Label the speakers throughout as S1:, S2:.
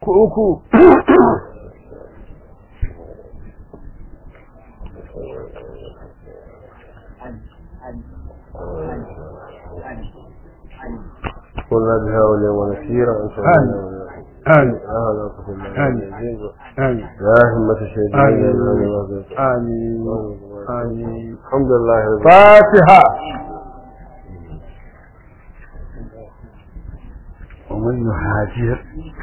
S1: uku
S2: قلنا بها ولي ونسيرا أنت
S1: آمين. آمين. آمين. آمين
S2: يا همة الشيطان
S1: آمين آمين آمين
S2: الحمد لله رب العالمين
S1: فاتحة
S2: ومن يهاجر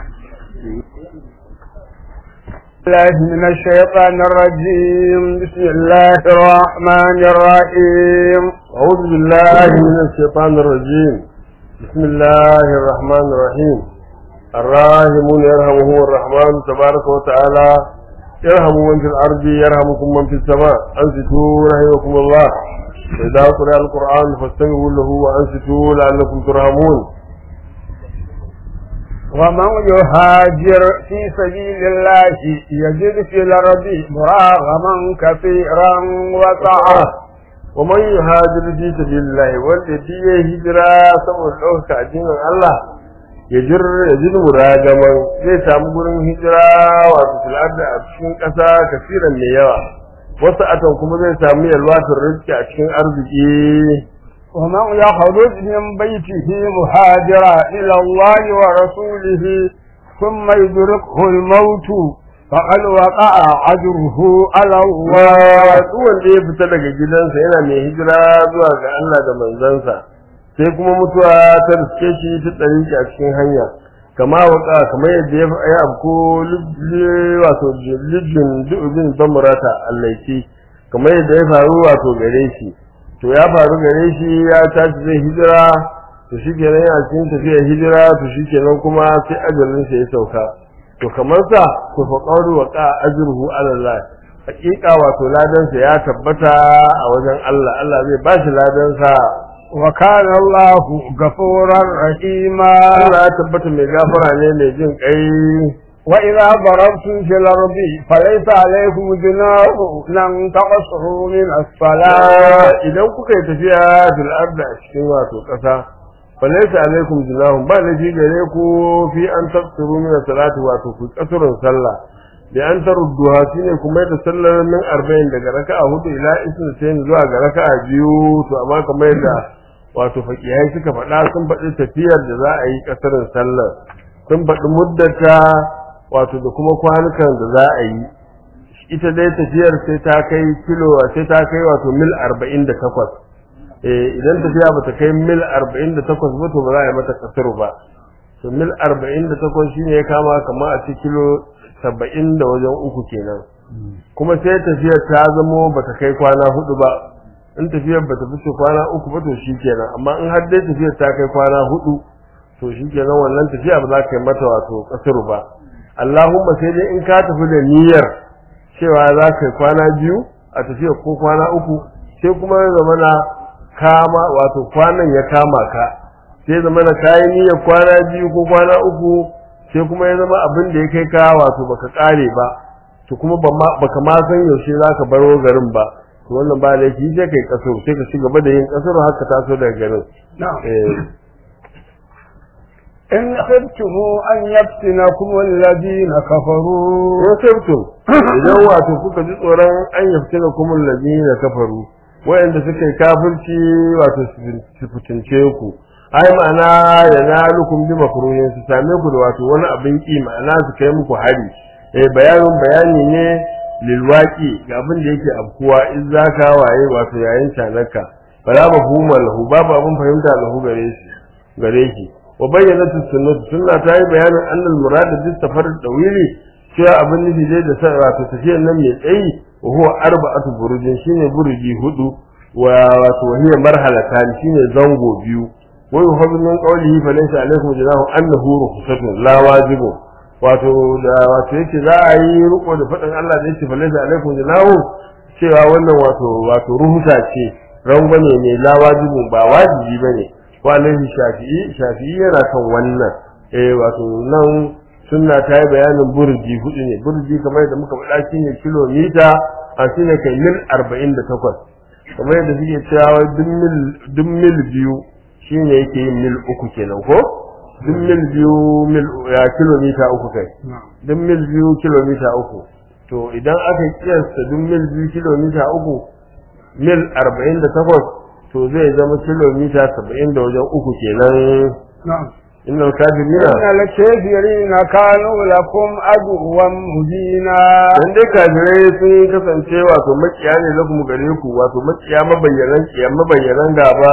S1: الله من الشيطان الرجيم بسم الله الرحمن الرحيم
S2: أعوذ بالله من الشيطان الرجيم بسم الله الرحمن الرحيم الراحمون يرحمهم الرحمن تبارك وتعالى يرحم من في الأرض يرحمكم من في السماء أنصتوا رحمكم الله إذا قرأ القرآن فاستمعوا له وأنصتوا لعلكم ترحمون
S1: ومن يهاجر في سبيل الله يجد في الأرض مراغما كثيرا وسعة
S2: ومن يهاجر في سبيل الله والذي هجرة saboda ɗaukaka addinin Allah ya jir ya ji muragaman zai samu gurin hijira wato fil'adda a cikin ƙasa kasiran mai yawa wasu atan kuma zai samu yalwatar rizki a cikin arziki
S1: ومن يخرج من بيته مهاجرا إلى الله ورسوله ثم يدركه الموت فقد وقع أجره على الله
S2: duk wanda ya fita daga gidansa yana mai hijira zuwa ga Allah da manzansa sai kuma mutuwa ta riske shi ta tsari a cikin hanya kama waka kamar yadda ya ya abko wato lijin du'ubin zamurata allaiti kamar yadda ya faru wato gare shi to ya faru gare shi ya tashi zai hijira to shi kenan yana cikin tafiyar hijira to shi kenan kuma sai ajalinsa ya sauka to kamar sa to fa qawlu wa qa ajruhu ala Allah hakika wato ladansa ya tabbata a wajen Allah Allah zai ba shi ladansa
S1: وكان الله غفورا رحيما
S2: Allah ya tabbata mai gafara ne mai jin kai
S1: وإذا ضربتم في الأرض فليس عليكم جناح أن تقصروا من الصلاة
S2: idan kuka yi tafiya fil ardi a cikin wato kasa falaysa alaikum junahum ba laifi gare ku fi an tafsiru min salati wato ku kasurun sallah da an tarudduha shine kuma da sallar min 40 daga raka'a hudu ila isnatain zuwa ga raka'a biyu to amma kamar yadda wato fakihai suka faɗa sun faɗi tafiyar da za a yi kasarin sallar sun faɗi muddata wato da kuma kwanukan da za a yi ita dai tafiyar sai ta kai kilo sai ta kai wato mil 48 eh idan tafiya bata kai mil 48 ba to ba za a yi mata kasaru ba to mil 48 shine ya kama kamar a ci kilo 70 da wajen uku kenan kuma sai tafiyar ta zamo bata kai kwana hudu ba in tafiyar bata fice kwana uku ba to shikenan amma in har dai tafiyar ta kai kwana hudu to shikenan wannan tafiya ba za ka yi mata wato kasaru ba Allahumma sai dai in ka tafi da niyyar cewa za ka yi kwana biyu a tafiya ko kwana uku sai kuma ya zama na kama wato kwanan ya kama ka sai zama na kayi niyyar kwana biyu ko kwana uku sai kuma ya zama abin da ya kai ka wato baka kare ba to kuma baka ma san yaushe za ka baro garin ba to wannan ba laifi sai kai kaso sai ka ci gaba da yin kasar haka taso daga garin
S1: نعم
S2: eh
S1: إن خفتم أن يفتنكم الذين كفروا
S2: in sabtum idan wato kuka ji tsoron an yaftina kumul ladina kafaru wayanda suka yi kafirci wato su fitince ku ai ma'ana ya nalukum bi makruhin su same ku da wato wani abin ki ma'ana su kai muku hari eh bayanin bayani ne lilwaqi ga abin da yake afkuwa in zaka waye wato yayin tanaka fala mafhuma lahu babu abin fahimta lahu gare shi gare shi wa bayyana sunnah sunna ta yi bayanin annal murad bi safar dawili cewa abin nufi dai da sa wato tafiyar nan mai tsayi wa huwa arba'atu burujin shine buruji hudu wa wato hiya marhalatan shine zango biyu wa yuhadu min qawlihi fa laysa alaykum junahu annahu rukhsatun la wajibun wato da wato yake za a yi riko da fadin Allah da yake fa laysa alaykum junahu cewa wannan wato wato ruhusa ce rangwane ne la wajibun ba wajibi bane wa alaihi shafi'i shafi'i yana kan wannan eh wato nan sunna ta yi bayanin burji hudu ne burji kamar yadda muka faɗa shi ne kilomita a shi ne kai mil arba'in da takwas kamar yadda suke cewa duk mil biyu shi ne yake yin mil uku kenan ko duk mil biyu mil ya kilomita uku kai duk mil biyu kilomita uku to idan aka kiyasta duk mil biyu kilomita uku mil arba'in da takwas to zai zama kilomita saba'in da wajen uku kenan
S1: na'am
S2: innal kafirina
S1: إن الكافرين كانوا لكم عدوا مبينا
S2: dan dai kafirai sun kasance wato makiya ne lakum gare ku wato makiya mabayyanan kiyan mabayyanan gaba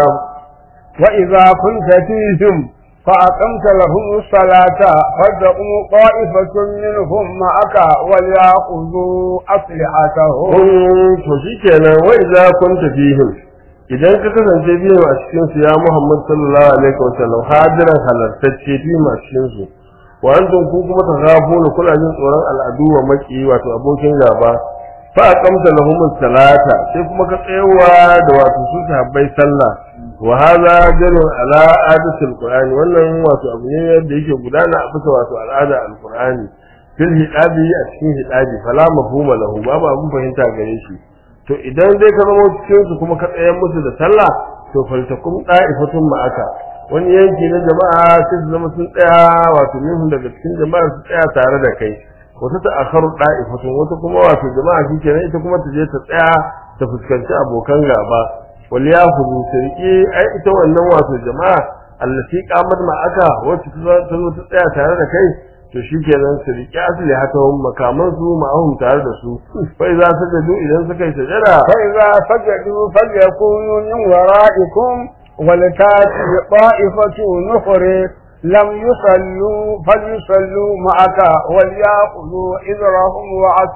S1: وإذا كنت فيهم فأقمت لهم الصلاة فلتقم طائفة منهم معك وليأخذوا أسلحتهم
S2: kun to shikenan wa idza kunta fihim idan ka kasance biyu a cikin su ya Muhammad sallallahu alaihi wa sallam hadiran halartacce biyu a cikin su wa antum ku kuma taghafuna kuna jin tsoron al'adu wa maki wato abokin gaba fa aqamta lahum salata sai kuma ka tsayawa da wato su sahabbai sallah wa hadha dalil ala adatil qur'ani wannan wato abu ne da yake gudana a bisa wato al'ada al-qur'ani fil hidabi a cikin hidabi fala mafhuma lahu babu abun fahimta gare shi to idan dai ka zama cikin su kuma ka tsayar musu da sallah to faltakum da'ifatun ma'aka wani yanki na jama'a sai su zama sun tsaya wato minhum daga cikin jama'a su tsaya tare da kai wata ta akharu da'ifatun wata kuma wato jama'a shi kenan ita kuma ta je ta tsaya ta fuskanci abokan gaba wal yakhudhu sirqi ai ita wannan wato jama'a allati qamat ma'aka wacce ta zo ta tsaya tare da kai to shi kenan su riƙe asali haka makaman su ma'ahum tare da su fa za su gado idan suka yi sajada
S1: فإذا سجدوا فليكونوا من ورائكم ولتاتي طائفة أخرى لم يصلوا فليصلوا معك وليأخذوا إذرهم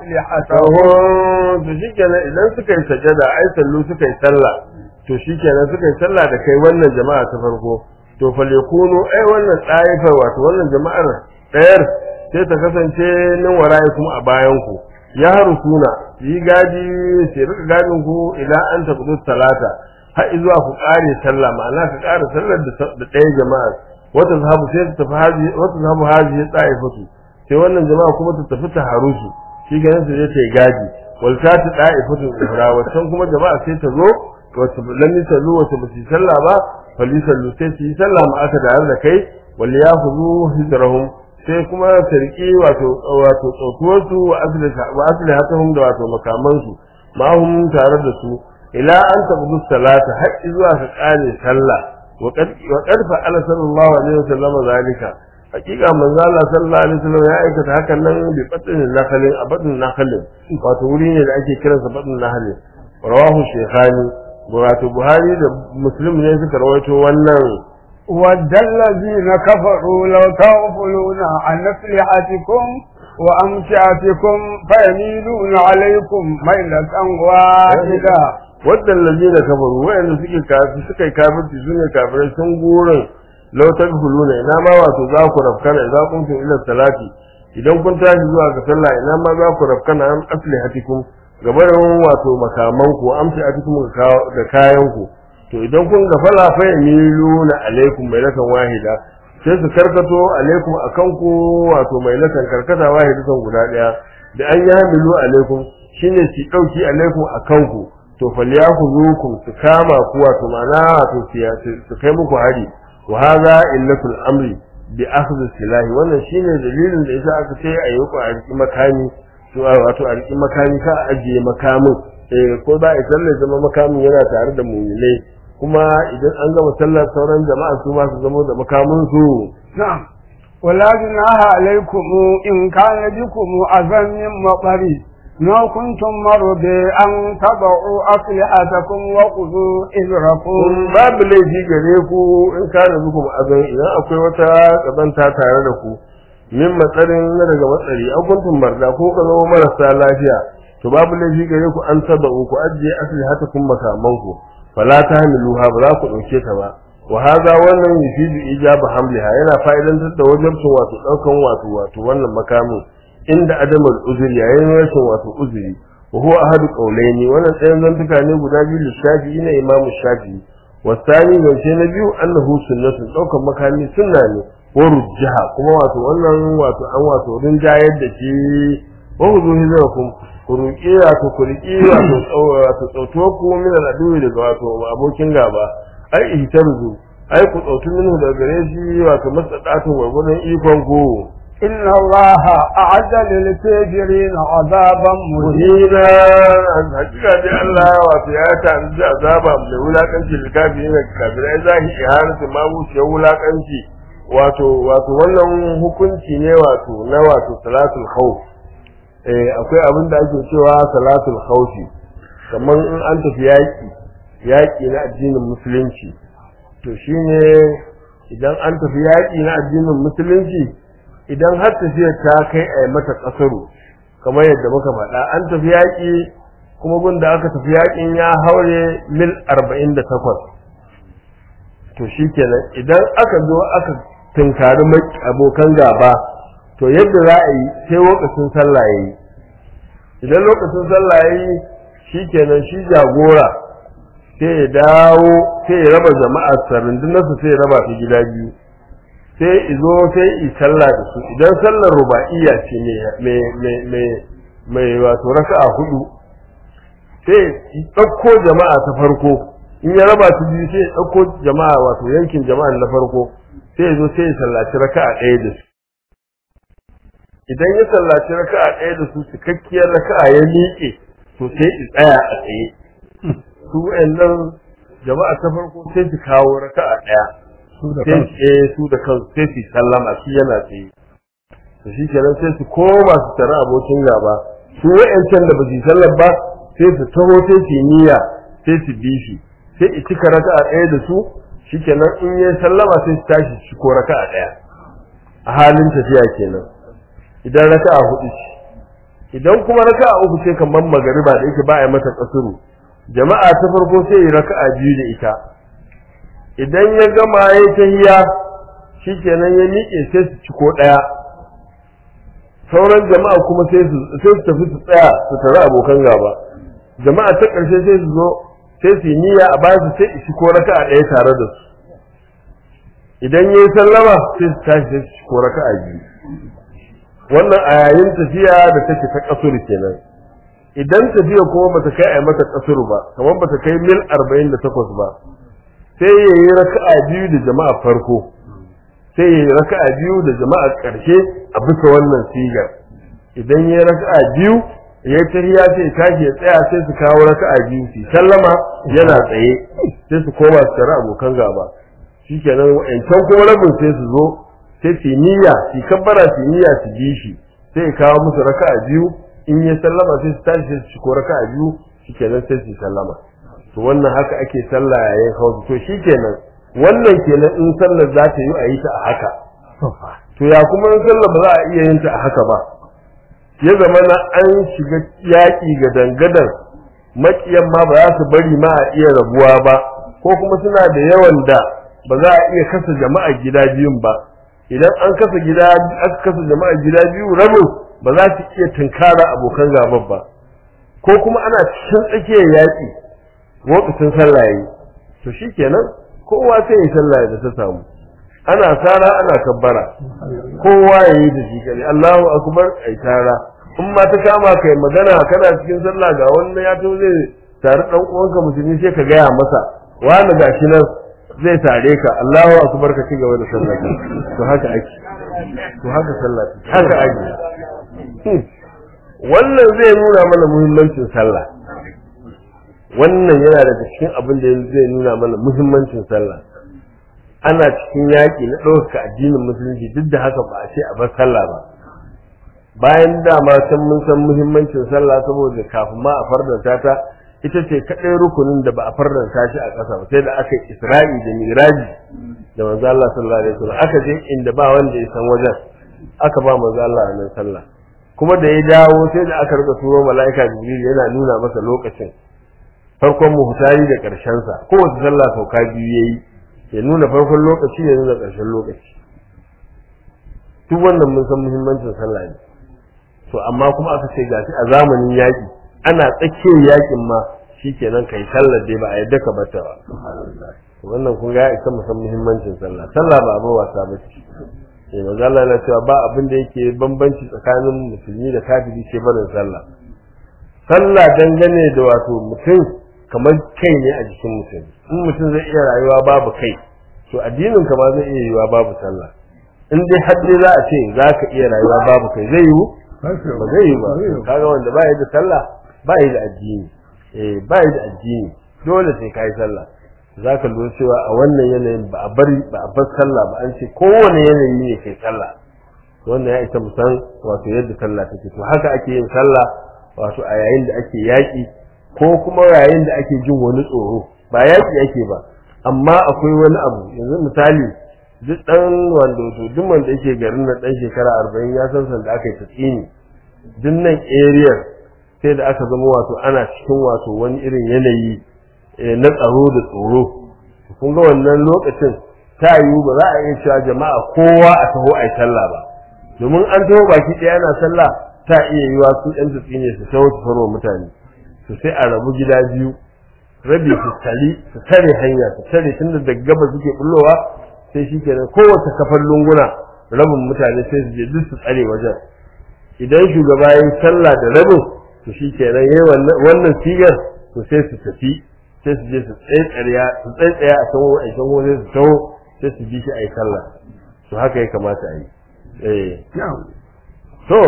S1: وأسلحتهم
S2: to shi kenan idan suka yi sajada ai sallu suka yi sallah to shi kenan suka yi sallah da kai wannan jama'a ta farko to fa yakunu ai wannan ɗaifar wato wannan jama'ar ɗayar sai ta kasance nan waraye kuma a bayan ku ya suna yi gadi sai rika gadin ku idan an tafi talata har zuwa ku ƙare sallah ma'ana ka ƙara sallar da ɗaya jama'ar wata zahabu sai ta tafi haji wata zahabu haji ya ɗaifatu sai wannan jama'a kuma ta tafi ta harusu shi ganin su je ta yi gadi wal ta ta ɗaifatu ihra wancan kuma jama'a sai ta zo wacce lam yusallu wacce ba su yi sallah ba falisallu sai su yi sallah ma aka da da kai wal yakhudhu hijrahum sai kuma sarki wato wato tsotuwarsu wa asali hatahum da wato makamansu ma hum tare da su ila an tabudu salata har zuwa ka kare sallah wa qad fa'ala sallallahu alaihi wasallam zalika hakika manzo Allah sallallahu alaihi wasallam ya aikata hakan nan bi fatin nakhalin abadun nakhalin wato wuri ne da ake kiransa badun nakhalin rawahu shaykhani wato buhari da muslim ne suka rawaito wannan
S1: ود الذين كفروا لو تغفلون عن أسلحتكم وأمتعتكم فيميلون عليكم ميلة واحدة
S2: wadda lalzina kafaru wayanda suke kafi suka yi kafirci su ne kafirai sun gurin lautar huluna ina ma wato za ku rafkana idan kun fi ila salati idan kun tashi zuwa ga sallah ina ma za ku rafkana an asli hatikum gabarin wato makaman ku amsi hatikum da kayan ku to idan kun gafala fa yamiluna alaikum mailatan wahida sai su karkato alaikum akan ku wato mailatan karkata wahidatan guda daya da an yamilu alaikum shine su dauki alaikum akan ku to falyakhudhukum su kama ku wato mana wato su kai muku hari wa hadha illatul amri bi akhdhi silahi wannan shine dalilin da yasa aka ce ayi ku a riki makami to wato a riki makami ka ajiye makamin eh ko ba a sallar zama makamin yana tare da mu'minai kuma idan an gama sallar sauran jama'a su ma su zama da makamin su
S1: نعم ولا جناح عليكم إن كان بكم أذى من مطر ما كنتم مرضى أن تضعوا أسلحتكم وخذوا إذركم
S2: babu laifi gare ku in kana bikum azan idan akwai wata kazanta tare da ku min matsarin na daga matsari an kuntum marda ko ka zama marasa lafiya to babu laifi gare ku an taba ku ajiye aslihatakum makaman ku fala tahmiluha ba za ku dauke ta ba wa hadha wannan yufidu ijaba hamliha yana fa'idantar da wajibcin wato daukan wato wato wannan makamin inda adamul uzuri yayin rashin wato uzuri wa huwa ahadu qawlaini wannan tsayin zantuka ne guda biyu lishafi na imamu shafi'i wasani zance na biyu annahu sunnatun daukan makami sunna ne wa rujjaha kuma wato wannan wato an wato rinjayar da shi wa huzu hizrakum ku ruƙi wato ku riƙi wato wato tsautuwa ku min al'adu daga wato abokin gaba ai ihtarzu ai ku tsautu minhu daga gare shi wato masadatun gwargwadon ikon ku
S1: إن الله أعد للكافرين عذابا مهينا
S2: muhina hakika dai Allah wato ya tanzi azaba mai wulakanci da kafirin da kafirai zahi ihanatu ma wuce wulakanci wato wato wannan hukunci ne wato na wato salatul khawf eh akwai abin da ake cewa salatul khawfi kamar in an tafi yaki yaki na addinin musulunci to shine idan an tafi yaki na addinin musulunci idan har tafiyar ta kai a mata kasaru kamar yadda muka faɗa an tafi yaƙi kuma gun da aka tafi yaƙin ya haure mil arba'in da takwas to shi kenan idan aka zo aka tunkari abokan gaba to yadda za a yi sai lokacin sallah ya yi idan lokacin sallah ya yi shi kenan shi jagora sai ya dawo sai ya raba jama'a sarundunarsa sai ya raba ta gida biyu sai izo sai i sallah da su idan sallar ruba'iyya ce mai wato raka'a hudu sai i ɗauko jama'a ta farko in ya raba su biyu sai ya ɗauko jama'a wato yankin jama'a na farko sai ya zo sai ya sallaci raka'a ɗaya da su idan ya sallaci raka'a ɗaya da su cikakkiyar raka'a ya miƙe to sai i tsaya a tsaye su wa'annan jama'a ta farko sai su kawo raka'a ɗaya sai eh su da kansu sai su sallama shi yana tsaye to shi kenan sai su koma su tare abokin gaba su wa'ancan da ba su sallar ba sai su taho sai su niyya sai su bi shi sai i cika raka'a ɗaya da su shi kenan in ya sallama sai su tashi su ko raka'a ɗaya a halin tafiya kenan idan raka'a hudu ce idan kuma raka'a uku ce kamar magariba da yake ba a yi mata kasuru jama'a ta farko sai yi raka'a biyu da ita idan ya gama ya tahiya shikenan ya miƙe sai su ciko ɗaya sauran jama'a kuma sai su sai su tafi su tsaya su tare abokan gaba jama'a ta ƙarshe sai su zo sai su yi niyya a bayan su sai su ciko raka'a ɗaya tare da su idan ya yi sallama sai su tashi sai su ciko raka'a biyu wannan a yayin tafiya da take ta kasur kenan idan tafiya kuma bata kai a mata kasur ba kamar bata kai mil 48 ba sai ya yi raka'a biyu da jama'a farko sai ya yi raka'a biyu da jama'a ƙarshe a bisa wannan sigar idan ya yi raka'a biyu ya yi tahiya sai ya tashi ya tsaya sai su kawo raka'a biyu su sallama yana tsaye sai su koma su tare abokan gaba shikenan wa'ancan kuma rabin sai su zo sai su niyya su kabbara su niyya su bi shi sai ya kawo musu raka'a biyu in ya sallama sai su tashi sai su ko raka'a biyu shikenan sai su sallama to wannan haka ake sallah yayin hausa to shikenan wannan kenan in sallar za ta yi a yi ta a haka to ya kuma in sallar ba za a iya yin ta a haka ba ya zama na an shiga yaƙi ga dangadan maƙiyan ma ba za su bari ma a iya rabuwa ba ko kuma suna da yawan da ba za a iya kasa jama'a gida biyun ba idan an kasa gida aka kasa jama'a gida biyu rabin ba za su iya tunkara abokan gaban ba ko kuma ana cikin tsakiyar yaƙi lokacin sallah yayi to shikenan kowa sai ya sallah da ta samu ana sara ana kabbara kowa yayi da shi kare Allahu akbar ai tara in ma ta kama kai magana kana cikin sallah ga wannan ya to zai tare dan uwanka musulmi sai ka gaya masa wani gashi nan zai tare ka Allahu akbar ka ci gaba da sallah to haka ake to haka sallah haka ake wannan zai nuna mana muhimmancin sallah wannan yana daga cikin abin da zai nuna mana muhimmancin sallah ana cikin yaƙi na ɗaukaka addinin musulunci duk da haka ba a ce a bar sallah ba bayan dama san mun san muhimmancin sallah saboda kafin ma a fardanta ta ita ce kaɗai rukunin da ba a fardanta shi a ƙasa ba sai da aka yi isra'i da miraji da manzo Allah sallallahu alaihi wasallam aka je inda ba wanda ya san wajen aka ba manzo Allah a nan sallah kuma da ya dawo sai da aka rika turo mala'ika jibril yana nuna masa lokacin farkon muhtari da ƙarshen sa kowace sallah sauka biyu yayi ya nuna farkon lokaci ya nuna ƙarshen lokaci duk wannan mun san muhimmancin sallah ne to amma kuma aka ce gashi a zamanin yaƙi ana tsakiyar yaƙin ma shikenan kai sallar dai ba a yadda ka bata ba wannan kun ga isa mu san muhimmancin sallah sallah ba abu wasa ba ce eh manzo Allah yana cewa ba abin da yake bambanci tsakanin musulmi da kafiri sai barin sallah sallah dangane da wato mutum kamar kai ne a jikin mutum in mutum zai iya rayuwa babu kai to addinin ka ma zai iya yiwa babu sallah in dai har dai za a ce za ka iya rayuwa babu kai zai yiwu ba zai yi ba kaga wanda ba da sallah ba da addini eh ba da addini dole sai kai sallah za ka lura cewa a wannan yanayin ba a bari ba a bar sallah ba an ce kowane yanayi ne kai sallah wannan ya isa mu san wato yadda sallah take to haka ake yin sallah wato a yayin da ake yaƙi ko kuma yayin da ake jin wani tsoro ba yaƙi ake ba amma akwai wani abu yanzu misali duk dan wanda to duk wanda yake garin na dan shekara 40 ya san san da aka yi tsini duk nan area sai da aka zama wato ana cikin wato wani irin yanayi na tsaro da tsoro kun ga wannan lokacin ta yiwu ba za a iya cewa jama'a kowa a taho a yi sallah ba domin an taho baki ɗaya ana sallah ta iya yiwa su ɗan tutsi ne su taho su farwa mutane to sai a rabu gida biyu rabi su tari su tare hanya su tare tunda da gaba suke bullowa sai shi kenan kowace kafar lunguna rabin mutane sai su je duk su tsare wajen idan shugaba ya yi sallah da rabin to shi kenan yayi wannan sigar to sai su tafi sai su je su tsaitsaya su tsaitsaya a san wa'ai san wani su taho sai su bi shi a yi sallah to haka ya kamata a yi eh to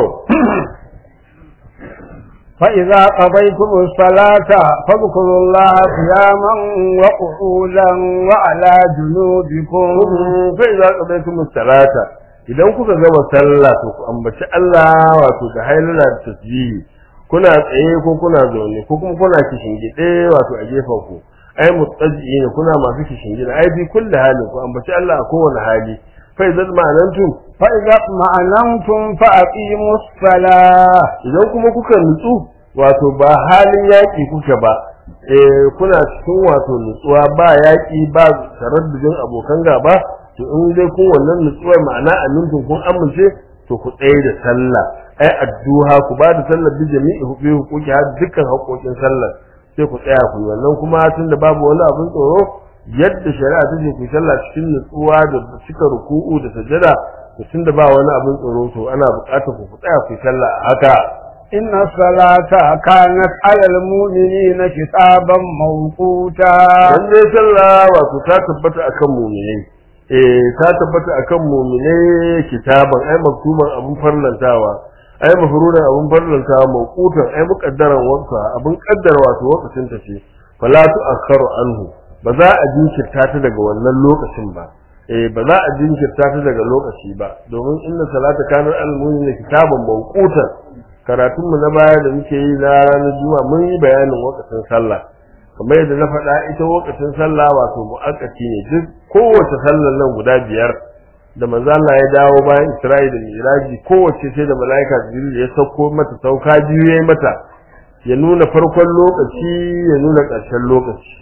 S1: فإذا قضيتم الصلاة فاذكروا الله قياما وقعودا وعلى جنوبكم
S2: فإذا قضيتم الصلاة idan kuka gama sallah to ku ambaci Allah wato da hailala da tasbihi kuna tsaye ko kuna zaune ko kuma kuna kishingide wato a gefen ku ai mutajjiina kuna masu kishingide ai bi kulli halin ku ambaci Allah a kowane hali fa idan ma'anantum
S1: fa idza ma'anantum fa aqimus salah
S2: idan kuma kuka nutsu wato ba halin yaki kuka ba eh kuna cikin wato nutsuwa ba yaki ba taraddudin abokan gaba to in dai kun wannan nutsuwar ma'ana amintun kun amince to ku tsaye da sallah ai addu'a ku ba da sallar bi jami'i hukuki hukuki har dukkan haƙoƙin sallar sai ku tsaya ku wannan kuma tunda babu wani abin tsoro yadda shari'a ta ce ku sallah cikin nutsuwa da cika ruku'u da sajada to tunda ba wani abin tsoro to ana buƙatar ku tsaya ku sallah a haka
S1: inna salata kanat alal mu'minina kitaban mawquta
S2: dan dai sallah wato ta tabbata akan mu'minai eh ta tabbata akan mu'minai kitaban ai maktuban abun farlantawa ai mafruran abun farlantawa mawqutan ai muqaddaran wanka abun kaddara wato lokacin ta ce fala tu'akharu anhu ba za a jinkirta ta daga wannan lokacin ba eh ba za a jinkirta ta daga lokaci ba domin inna salata kana al-mu'minin kitaban mawqutan karatun mu na baya da muke yi na ranar juma'a mun yi bayanin lokacin sallah kamar yadda na faɗa ita lokacin sallah wato mu'akkati ne duk kowace sallar nan guda biyar da manzo Allah ya dawo bayan Isra'i da Miraji kowace sai da malaika Jibril ya sauko mata sauka biyu yayi mata ya nuna farkon lokaci ya nuna ƙarshen lokaci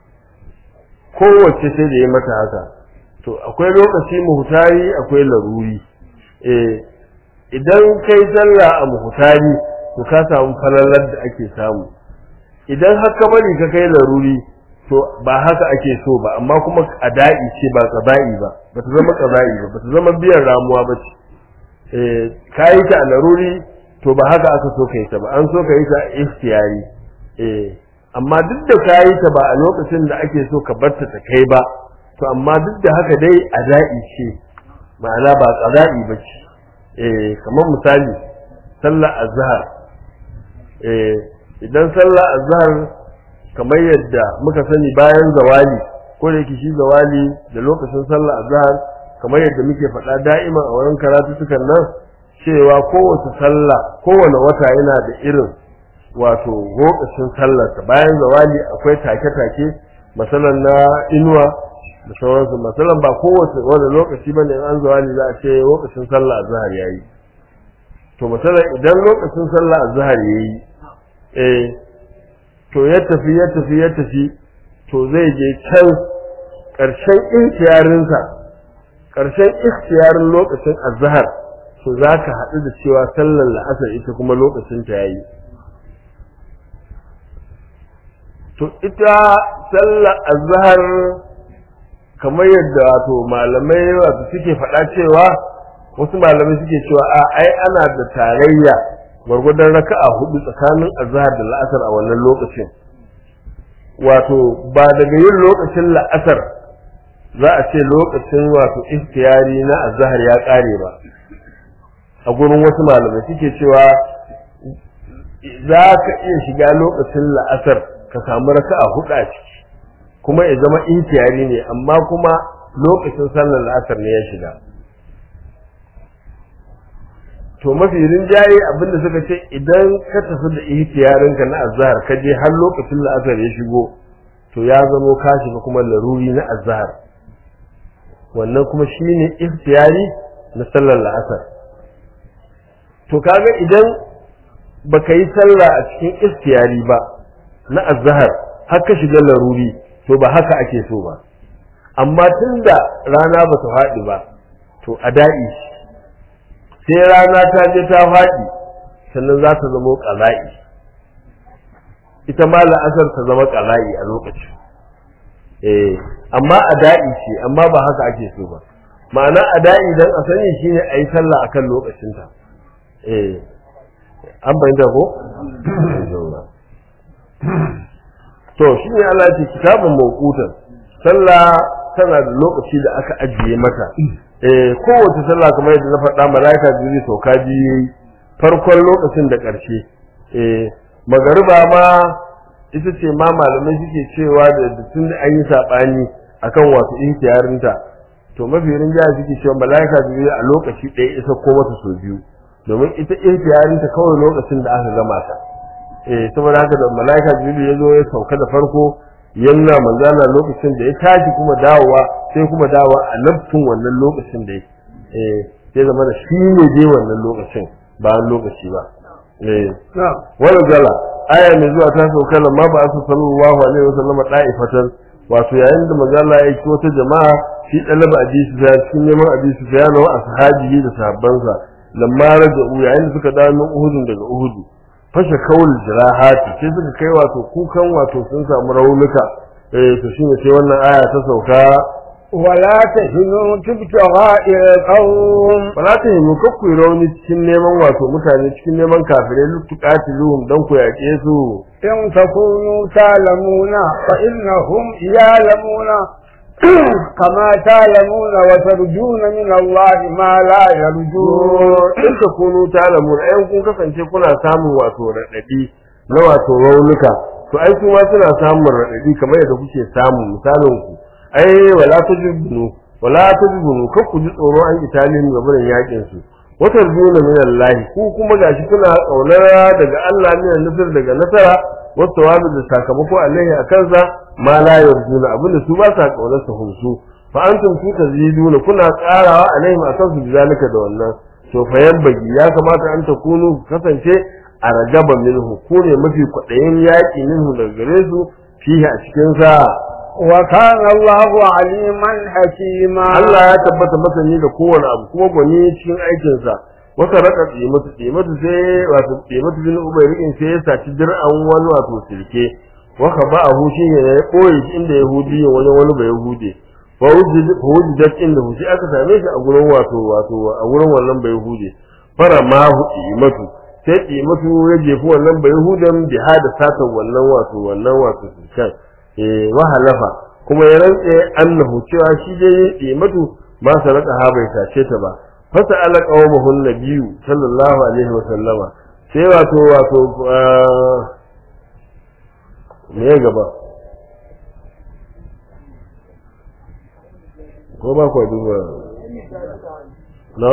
S2: kowace sai da ya mata haka to akwai lokaci muhutari akwai laruri eh idan kai sallah a muhutari to ka samu falalar da ake samu idan haka bari ka kai laruri to ba haka ake so ba amma kuma ada'i ce ba qada'i ba ba ta zama qada'i ba ba ta zama biyan ramuwa ba ce eh kai ta laruri to ba haka aka so kai ta ba an so kai ta ikhtiyari eh amma duk da kai ta ba a lokacin da ake so ka barta ta kai ba to amma duk da haka dai ada'i ce ma'ana ba qada'i ba ce eh kamar misali sallar azhar eh idan sallar azhar kamar yadda muka sani bayan zawali ko da yake shi zawali da lokacin sallar azhar kamar yadda muke faɗa da'ima a wurin karatutukan nan cewa kowace sallah kowane wata yana da irin wato lokacin sallarsa bayan zawali akwai take-take masalan na inuwa da sauransu masalan ba kowace wani lokaci bane in an zawali za a ce lokacin sallah azhar yayi to masalan idan lokacin sallah azhar yayi eh to ya tafi ya tafi ya tafi to zai je can ƙarshen ikhtiyarinsa ƙarshen ikhtiyarin lokacin azhar to za ka haɗu da cewa sallar la'asar ita kuma lokacin ta yayi to ita sallar azhar kamar yadda wato malamai wato suke faɗa cewa wasu malamai suke cewa a ai ana da tarayya gwargwadon raka'a hudu tsakanin azhar da la'asar a wannan lokacin wato ba daga yin lokacin la'asar za a ce lokacin wato ikhtiyari na azhar ya kare ba a gurin wasu malamai suke cewa za ka iya shiga lokacin la'asar ka samu raka'a hudu a ciki kuma ya zama ikhtiyari ne amma kuma lokacin sallar la'asar ne ya shiga to mafi rinjaye abinda suka ce idan ka tafi da ihtiyarinka na azhar ka je har lokacin la'asar ya shigo to ya zamo ka shiga kuma laruri na azhar wannan kuma shine ihtiyari na sallar la'asar to kaga idan baka yi sallah a cikin ihtiyari ba na azhar har ka shiga laruri to ba haka ake so ba amma tunda rana ba ta faɗi ba to a da'i sai rana ta je ta faɗi sannan za ta zama ƙala'i ita ma la'asar ta zama ƙala'i a lokacin eh amma a da'i ce amma ba haka ake so ba ma'ana a da'i dan a sani shine a yi sallah akan lokacinta eh an bayyana ko to shi ne Allah ce kitabun mawqutan sallah tana da lokaci da aka ajiye mata eh kowace sallah kamar yadda na faɗa malaika jibril sauka biyu farkon lokacin da ƙarshe eh magariba ma ita ce ma malamai suke cewa da tun da an yi saɓani akan wasu ihtiyarinta to mafi rinjaya suke cewa malaika jibril a lokaci ɗaya isa ko mata sau biyu domin ita ihtiyarinta kawai lokacin da aka gama ta eh saboda haka da malaika jibril ya zo ya sauka da farko yanna manzana lokacin da ya tashi kuma dawowa sai kuma dawowa a nafsin wannan lokacin da eh sai zama da shi ne dai wannan lokacin ba lokaci ba eh wala zala aya mai zuwa ta sauka lamma ba su sallallahu alaihi wasallam da'ifatan wato yayin da manzala ya ci wata jama'a shi dalaba hadisi da cikin neman hadisi da yana wa ashabi da sahabbansa lamma raja'u yayin da suka dawo min uhudun daga uhudu fashe kawul jirahati sai suka kai wato kukan wato sun samu raunuka eh to shine sai wannan aya ta sauka
S1: ولا تهنوا تبتغاء القوم
S2: wala ta yi kakku rauni cikin neman wato mutane cikin neman kafirai lutukatiluhum dan ku yaƙe su
S1: إن تكونوا تعلمون فإنهم يعلمون كما تعلمون وترجون من الله ما لا يرجون
S2: in ka kunu talamun ayan kun kasance kuna samun wato raɗaɗi na wato raunuka to ai kuma suna samun raɗaɗi kamar yadda kuke samu misalin ku ai wala tajibunu wala tajibunu kar ku ji tsoro an italin ga burin yakin su wata juna min Allah ku kuma gashi kuna kaunar daga Allah ne nasar daga nasara wasu wabi da sakamako alaihi a kansa ma la yarjuna abinda su ba sa kaunar su hunsu fa antum su taziduna kuna karawa alaihim akan su bizalika da wannan to fa bagi ya kamata an takunu kasance a ragaba minhu ko ne mafi kwaɗayin yaƙi minhu daga gare su fihi a cikin sa
S1: وكان الله عليما حكيما
S2: Allah ya tabbata masani da kowane abu kuma gwani cikin aikin sa wata raka tsimatu tsimatu sai wato tsimatu bin ubay rikin sai ya saci dir'an wani wato sirke wa ka ba ahu shi ne ya koyi shi inda yahudi wani wani bai yahudi fa wujidat inda hu sai aka same shi a gurin wato wato a gurin wannan bai yahudi fara ma hu tsimatu sai tsimatu ya jefi wannan bai yahudan bi hada sata wannan wato wannan wato sirkan eh wa halafa kuma ya rantse annahu cewa shi dai tsimatu ma saraka ha bai sace ta ba fasa ala qawmuhu nabiyyu sallallahu alaihi wa sallama sai wato wato me ya gaba ko ba ku duba no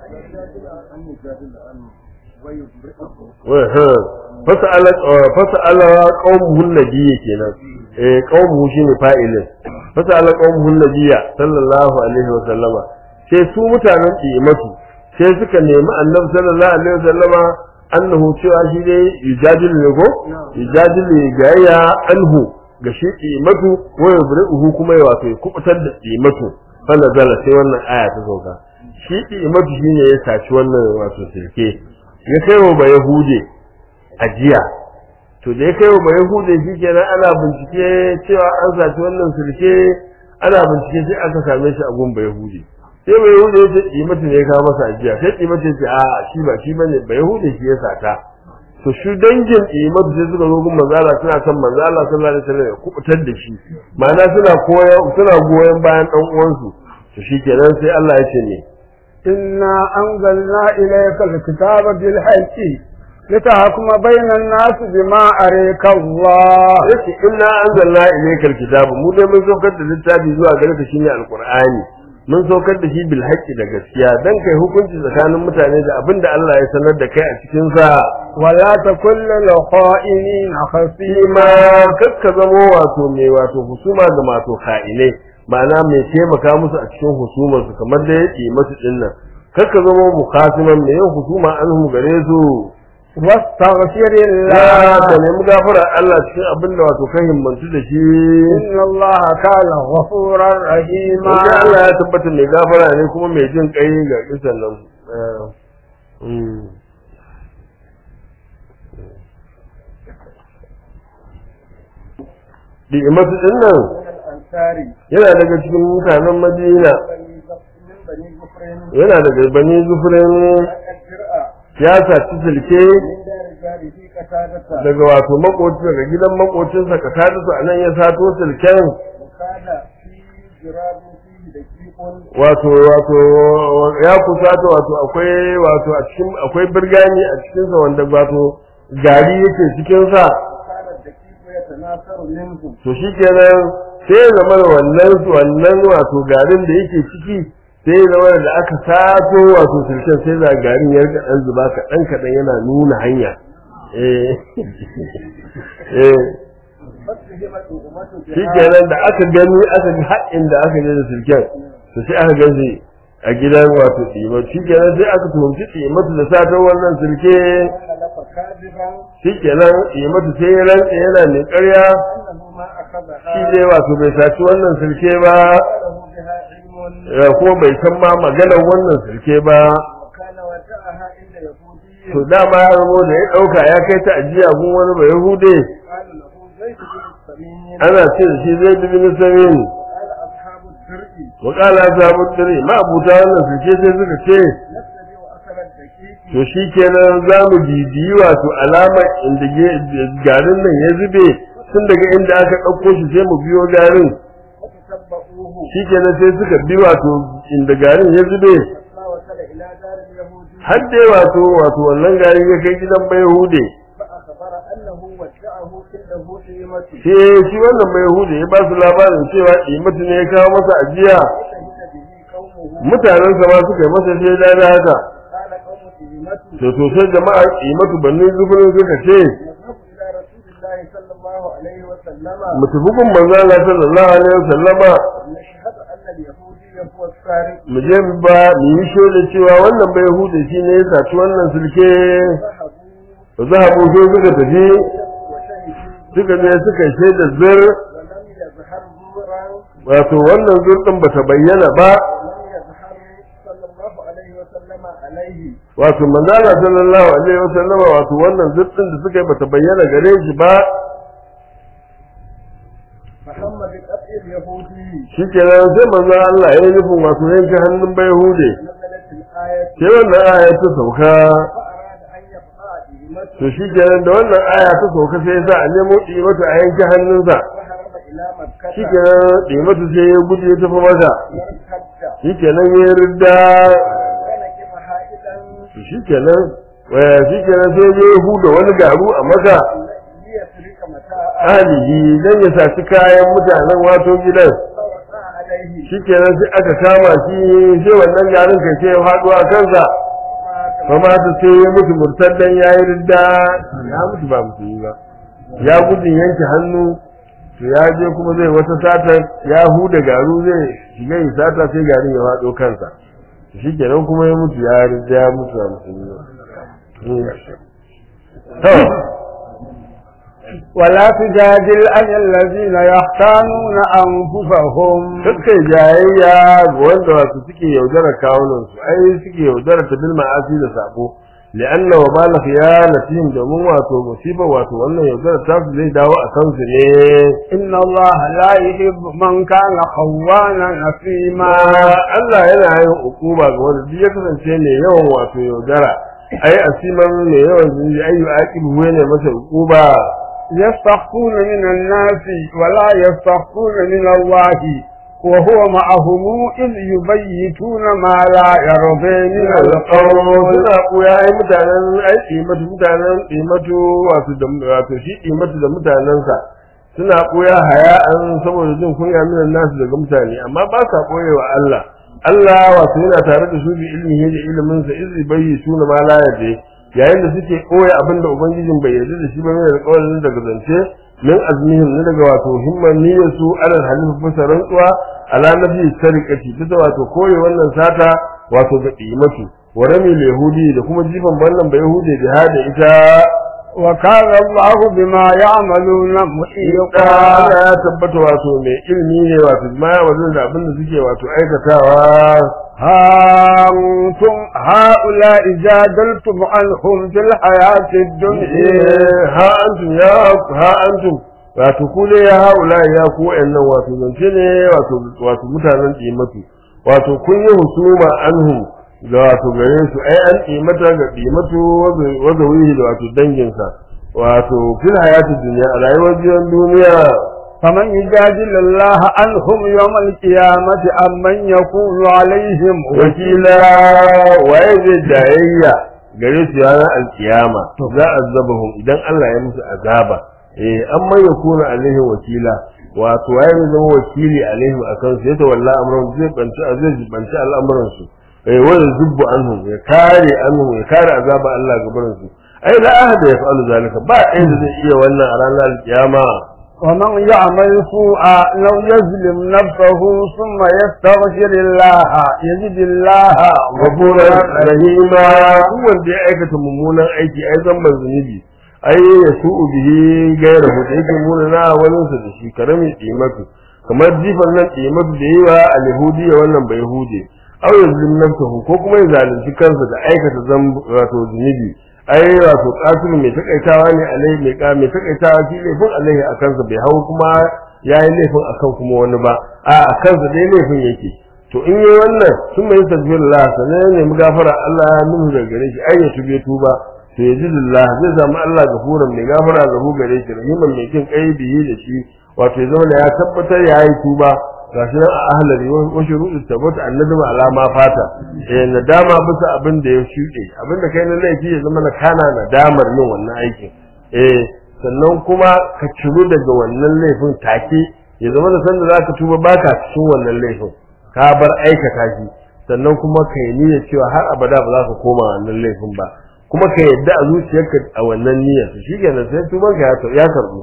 S2: wai ha fasa ala fasa ala qawmuhu nabiyyu kenan eh qawmuhu shine fa'ilin fasa ala qawmuhu nabiyya sallallahu alaihi wa sallama sai su mutanen ƙimatu sai suka nemi annabi sallallahu alaihi wasallama annahu cewa shi dai yujadilu ne ko yujadilu gaya anhu ga shi ƙimatu wa yubri'uhu kuma ya wato ya kubutar da ƙimatu fa nazala sai wannan aya ta sauka shi ƙimatu shine ya saci wannan wato sirke ya kai wa yahude ajiya to da ya kai wa yahude shi kenan ana bincike cewa an saci wannan sirke ana bincike sai aka same shi a gun yahude sai bai hude ya ce kimatu ne ya kawo masa ajiya sai kimatu ya ce a shi ba shi bane bai hude shi ya sata to shi dangin imar sai suka zo gun manzala suna son manzala sallallahu alaihi wasallam ya kubutar da shi ma'ana suna koya suna goyon bayan dan uwansu to shikenan sai Allah ya ce ne
S1: إنا أنزلنا إليك الكتاب بالحق لتحكم بين الناس بما أريك الله
S2: yace inna anzalna ilayka alkitaba mu dai mun saukar da littafi zuwa gare ka shine alqur'ani mun saukar da shi bil haqqi da gaskiya dan kai hukunci tsakanin mutane da abinda Allah ya sanar da kai a cikin sa
S1: ولا تكن للخائنين خصيما
S2: ma kakka zamo wato mai wato husuma ga mato kha'inai ma'ana mai taimaka musu a cikin husumar su kamar da yake masu dinnan kakka zamo mukhasiman mai yin husuma anhum gare su
S1: واستغفر
S2: ya
S1: الله
S2: ka nemi gafara Allah cikin abin da wato kan himmantu da shi
S1: إن الله كان غفورا رحيما
S2: Wajen Allah ya tabbata mai gafara ne kuma mai jin kai ga kisan nan. Eh, mm. Ni'imatu din nan
S1: الأنصار
S2: yana daga cikin mutanen Madina,
S1: من بني جفرين
S2: yana daga bani zufurin
S1: الجرأة
S2: ya saci silke
S1: من دار جاره قتادة
S2: daga wato makoci daga gidan makocinsa ka tada su a nan ya sato silken
S1: وكان في جراب فيه دقيق
S2: wato wato ya kusata wato akwai wato a cikin akwai birgani a cikin sa wanda wato gari yake cikin sa
S1: وكان الدقيق يتناثر منه
S2: to shikenan sai ya zama da wannan wannan wato garin da yake ciki sai ya zama da aka sato wato sulken sai da garin ya rika dan zuba kaɗan kaɗan yana nuna hanya eh eh
S1: فاتهمت أمته
S2: shikenan da aka gani aka ga haɗin da aka je da sulken to sai aka gaji a gidan wato ɗimar shikenan sai aka tuhumci ɗimatu da satar wannan sulke
S1: خلف كاذبا
S2: shikenan ɗimatu sai ya rantse yana mai ƙarya
S1: أنه ما أخذها
S2: shi dai wato bai saci wannan sulke ba
S1: وله بها علم
S2: ya kuma bai san ma maganar wannan sulke ba
S1: وكان ودعها عند يهودي
S2: to dama ya zamo da ya ɗauka ya kai ta ajiya gun wani ba yahude
S1: قال له زيد بن السمين
S2: ana ce da shi zai dubi na samin
S1: قال أصحاب الدرء
S2: wakala sabu dare ma abuta wannan sulke sai suka ce
S1: نتبع أثر الدقيق
S2: to shi kenan za mu bibiyi wato alamar inda ge- garin nan ya zube tun daga inda aka ɗauko shi sai mu biyo garin
S1: وتتبعوه
S2: shi kenan sai suka bi wato inda garin ya zube
S1: حتى وصل إلى دار اليهودي
S2: har dai wato wato wannan garin ya kai gidan bai hude
S1: فأخبر أنه ودعه عنده قيمته
S2: sai shi wannan bai hude ya ba su labarin cewa imatu ne ya kawo masa ajiya
S1: فشهد به قومه
S2: mutanensa ma suka yi masa shaida da haka
S1: قال قوم قيمته
S2: to to sai jama'a imatu banni zuburin suka ce
S1: نذهب إلى رسول الله صلى الله عليه وسلم
S2: mu tafi gun manzo Allah sallallahu alaihi wasallama
S1: نشهد أن اليهودي هو السارق
S2: mu je mu ba mu yi shaida cewa wannan bai hude shi ne ya saci wannan sulke
S1: ذهبوا
S2: ba za a sai suka tafi
S1: وشهدوا
S2: suka je suka shaida zir
S1: ولم يظهر زورا
S2: wato wannan zur din bata bayyana ba
S1: ولم يظهر صلى الله عليه وسلم عليه
S2: wato manzala sallallahu alaihi wasallama wato wannan zur din da suka yi bata bayyana gare shi ba
S1: فهم بقتل اليهودي
S2: shikenan sai manzo Allah ya yi nufin wato yanke hannun bai hude
S1: نزلت الآية
S2: sai wannan aya ta sauka
S1: فأراد أن يبقى قيمته
S2: to shikenan da wannan aya ta sauka sai ya sa a nemo dimatu a yanke hannunsa
S1: وهرب إلى مكة
S2: shikenan dimatu sai ya gudu ya tafi masa
S1: وارتد
S2: shikenan ya ridda
S1: ونكب حائلا
S2: to shikenan waya shikenan sai ya huda wani garu a maka
S1: ليسرق متاعه
S2: alihi dan ya saci kayan mutanen wato gidan
S1: فوقع عليه
S2: shikenan sai aka kama shi sai wannan garin kai sai ya faɗo a kansa
S1: ومات
S2: fa ma ta sai ya mutu murtaddan yayi ridda ya mutu ba musulmi ba ya gudun yanke hannu to ya je kuma zai wata sata ya huda garu zai shiga yi sata sai garin ya faɗo kansa shikenan kuma ya mutu ya ridda ya mutu ba musulmi ba to
S1: ولا تجادل عن الذين يختانون أنفسهم
S2: kakkai jayayya ga wanda wato suke yaudara kawunan su ai suke yaudara ta bil ma'asi da sabo li'anna wa bala khiyanatihim domin wato musiba wato wannan yaudara ta su zai dawo a kansu ne
S1: إن الله لا يحب من كان خوانا نسيما
S2: ma Allah yana yin hukuma ga wanda duk ya kasance ne yawan wato yaudara ai asiman mai yawan zunubi ayu aqibu ne masa uquba
S1: يستخفون من الناس ولا يستخفون من الله وهو معهم إذ يبيتون ما لا يرضي من القول
S2: suna koya ai mutanen ai kimatu mutanen kimatu wato da wato shi kimatu da mutanensa suna koya haya an saboda jin kunya minan nasu daga mutane amma ba sa koyewa Allah Allah wato yana tare da su bi ilmihi da ilimin sa izi bayyi suna ma la yade yayin da suke koya abinda ubangijin bai yarda da shi ba mai alƙawarin daga zance min azmihim ne daga wato himman niyyar su alal halif bisa rantsuwa ala nabi sarikati bisa wato koyi wannan sata wato ga qimatu wa rami yahudi da kuma jifan wannan bai yahudi da hada ita
S1: وكان الله بما يعملون محيطا
S2: Allah ya tabbata wato mai ilmi ne wato ma ya wajen da abin da suke wato aikatawa
S1: ها أنتم هؤلاء جادلتم عنهم في الحياة الدنيا
S2: ha antum ya ha antum wato ku ne ya haula ya ku wayannan wato zance ne wato wato mutanen qimatu wato kun yi husuma anhum da wato gare su ai an qimata ga qimatu wa zawihi da wato danginsa wato fil hayati dunya a rayuwar jiyan duniya
S1: فمن يجادل الله عنهم يوم القيامة أم من يكون عليهم
S2: wakila waye zai jayayya gare su ranar alkiyama za a zabahum idan Allah ya musu azaba eh an mai yakuna alaihi wakila wato waye zai zama wakili alaihim akan su yata wallahi amrun zai banci zai jibanci al'amuran su eh wanda zubbu anhum ya kare anhum ya kare azaba Allah gaban su ai la ahada yaf'alu zalika ba ɗaya da zai iya wannan a ranar alkiyama
S1: ومن يعمل سوءا لو يظلم نفسه ثم يستغفر الله يجد الله
S2: غفورا رحيما wanda ya aikata mummunan aiki ai zamban zunubi ai ya su'u bihi gaira hu da yake muna na wani sa da shi karami qimatu kamar jifan nan qimatu da yi wa al-yahudi wannan bai yahudi aw yazlim nafsuhu ko kuma ya zalunci kansa da aikata zam wato zunubi ai wato qatil mai takaitawa ne alai mai ka mai takaitawa shi laifin alaihi a kansa bai hau kuma yayi laifin akan kuma wani ba a a kansa dai laifin yake to in yi wannan sun mai tasbihullah sanan ne mu gafara Allah ya nuhu daga gare shi ai ya tube tuba to ya jidillah zai zama Allah gafuran mai gafara ga hu gare shi rahiman mai kin kai bihi da shi wato ya zama ya tabbatar ya yi tuba gashi nan a ahlari wa shuruɗu tabbata annadama alama fata eh nadama bisa abin da ya shuɗe abin da kai na laifi ya zama na kana nadamar yin wannan aikin eh sannan kuma ka ciru daga wannan laifin take ya zama da sanda zaka tuba baka cikin wannan laifin ka bar aikata shi sannan kuma ka yi niyyar cewa har abada ba za ka koma wannan laifin ba kuma ka yadda a zuciyarka a wannan niyyar to shikenan sai tuban ka ya karbu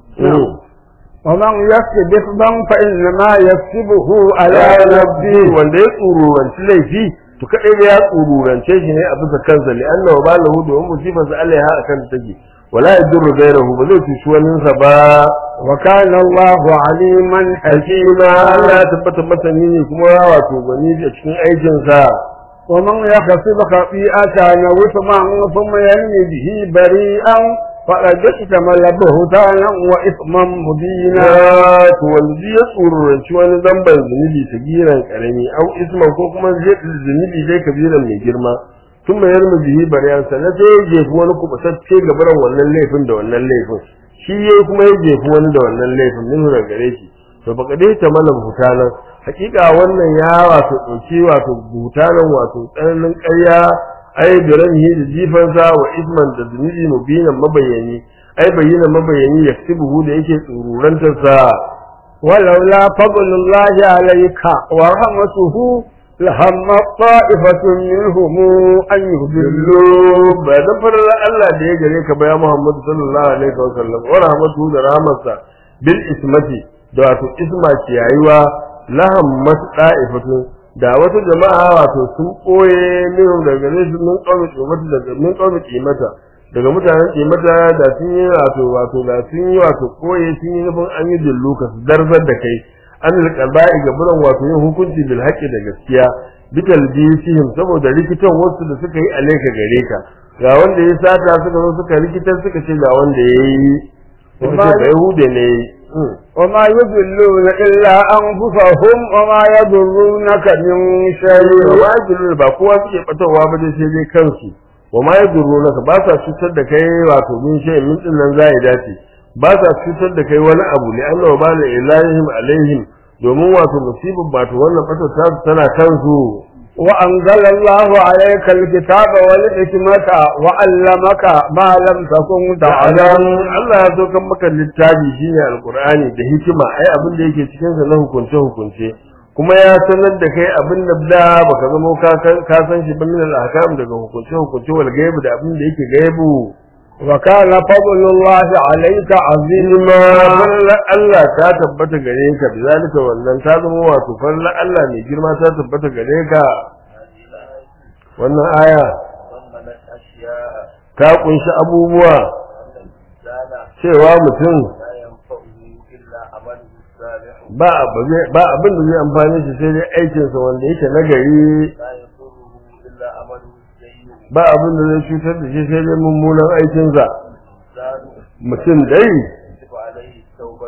S1: ومن يكسب إثما فإنما يكسبه على نفسه
S2: wanda ya tsururanci laifi to kadai da ya tsururance shi ne a bisa kansa li anna wa balahu da ummu sifatu alaiha akan take wala yadurru ghayrahu ba zai cuci wani sa ba
S1: وكان الله عليما
S2: hakima Allah ya tabbata masani ne kuma wato gani a cikin aikin sa
S1: ومن يكسب خطيئة أو إثما ثم يرمي به بريئا فقد احتمل بهتانا وإثما مبينا
S2: to wanda ya tsururanci wani zamban zunubi ta giran karami au isman ko kuma zunubi dai kabiran mai girma tun mai yarmu bihi bariyan sannan sai ya jefi wani kubutacce gabaran wannan laifin da wannan laifin shi yayi kuma ya jefi wani da wannan laifin min da gare shi to baka dai ta mana hutanan hakika wannan ya wato dauki wato hutanan wato tsananin ƙarya ai biranihi da jifansa wa isman da zunubi mubinan mabayani ai bayyana mabayani yaktubuhu da yake tsururantar sa
S1: ولولا فضل الله عليك ورحمته لهم طائفة منهم أن يضلوا
S2: ba dan farar Allah da ya gare ka ba ya Muhammad sallallahu alaihi wa sallam wa rahmatuhu da rahmatsa bil ismati da wato isma ciyayuwa laham masda'ifatu da wata jama'a wato sun koye min daga gare su mun kawo kimata daga mun kawo kimata daga mutanen kimata da sun yi wato wato da sun yi wato koye sun yi nufin an yi dilluka su darzar da kai an alqaba'i ga buran wato yin hukunci bil haqqi da gaskiya bital bisihim saboda rikitan wasu da suka yi alaika gare ka ga wanda ya sata suka zo suka rikitar suka ce ga wanda ya yi suka ce ba yahude ne
S1: وما يضلون إلا أنفسهم وما يضرونك من شيء
S2: wajibin ba kowa suke batawa ba dai sai dai kansu wa ma yadurrunaka ba sa cutar da kai wato min shay min din nan zai dace ba sa cutar da kai wani abu ne Allah ba la ilahim alaihim domin wato musibin wato wannan fatar ta tana kansu
S1: وأنزل الله عليك الكتاب والحكمة وعلمك ما لم تكن
S2: ta'alam
S1: تعلم
S2: Allah ya so kan maka littafi shine alqur'ani da hikima ai abin da yake cikin sa na hukunce hukunce kuma ya sanar da kai abin da da baka zama ka ka san shi ba min al-ahkam daga hukunce hukunce wal gaibu da abin da yake gaibu
S1: وكان فضل الله عليك عظيما
S2: farla Allah ta tabbata gare ka bizalika wannan ta zama wato farla Allah mai girma ta tabbata gare ka wannan aya
S3: ضمنت أشياء
S2: ta kunshi abubuwa
S3: أن الإنسان
S2: cewa mutum
S3: لا ينفعه إلا عمله الصالح
S2: ba ba zai- ba abin da zai amfani shi sai dai aikinsa wanda yake nagari
S3: لا يضره إلا عمله السيء
S2: ba abin da zai cutar da shi sai dai mummunan aikinsa
S3: الإنسان
S2: mutum dai
S3: يجب عليه التوبة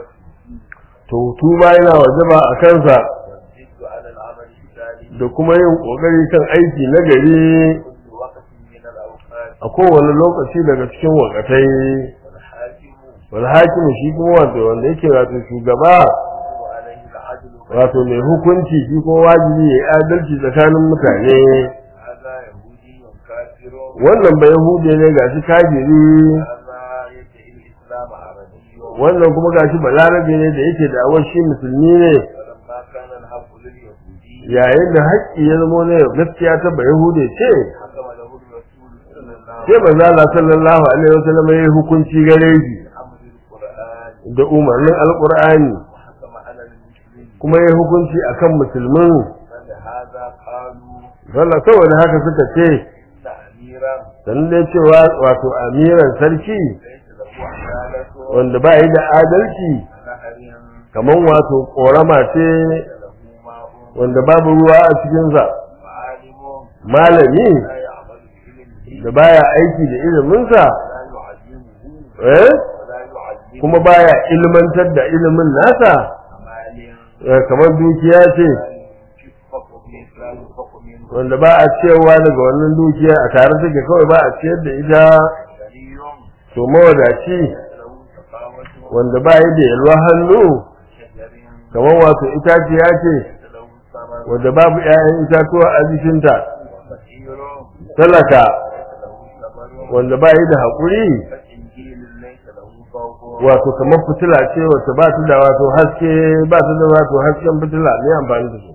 S2: to tuba yana wajaba a kansa
S3: والجد على العمل الصالح
S2: da kuma yin kokari kan aiki nagari
S3: كل وقت من الأوقات
S2: a kowane lokaci daga cikin wakatai
S3: والحاكم
S2: wal hakimu shi kuma wato wanda yake wato shugaba
S3: يجب عليه العدل
S2: wato mai hukunci shi kuma wajibi ya yi adalci tsakanin mutane
S3: هذا يهودي كافر
S2: wannan ba yahude ne gashi kafiri
S3: هذا يدعي الإسلام عربي
S2: wannan kuma gashi balarabe ne da yake da awar shi musulmi ne
S3: ولما كان الحق لليهودي
S2: yayin da haƙƙi ya zama ne gaskiya ta ba yahude ce
S3: حكم له الرسول صلى الله
S2: sai manzo Allah sallallahu alaihi wasallam ya yi hukunci gare shi
S3: بأمر القرآن
S2: da umarnin alqur'ani
S3: وحكم على المسلمين
S2: kuma ya yi hukunci akan musulmin
S3: فلهذا قالوا
S2: sallah saboda haka suka ce
S3: إن أميرا
S2: sannan dai cewa wato amiran sarki
S3: ليس له عدالة
S2: wanda ba yi da adalci
S3: نهر
S2: kaman wato korama ce
S3: له ماء
S2: wanda babu ruwa a cikinsa
S3: وعالم
S2: malami
S3: لا يعمل بعلمه
S2: da baya aiki da iliminsa
S3: ولا يعلمه
S2: eh
S3: ولا يعلمه
S2: kuma baya ilmantar da ilimin nasa
S3: مال
S2: eh, kamar dukiya ce
S3: لا ينفق منه لا ينفق منه
S2: wanda ba a cewa daga wannan dukiya a tare take kawai ba a ciyar da ita
S3: غني
S2: to mawadaci
S3: له سخاوة
S2: wanda ba yi da yalwa hannu
S3: شجر
S2: kamar wato itaciya ce
S3: ليس له ثمر
S2: wanda babu 'ya'yan itatuwa a jikinta
S3: وفقير
S2: talaka
S3: ليس له ثمر
S2: wanda ba yi da haƙuri
S3: فإنجيل ليس له ضوء
S2: wato kamar fitila ce wacce ba ta da wato haske ba ta da wato hasken fitila ne amfani da su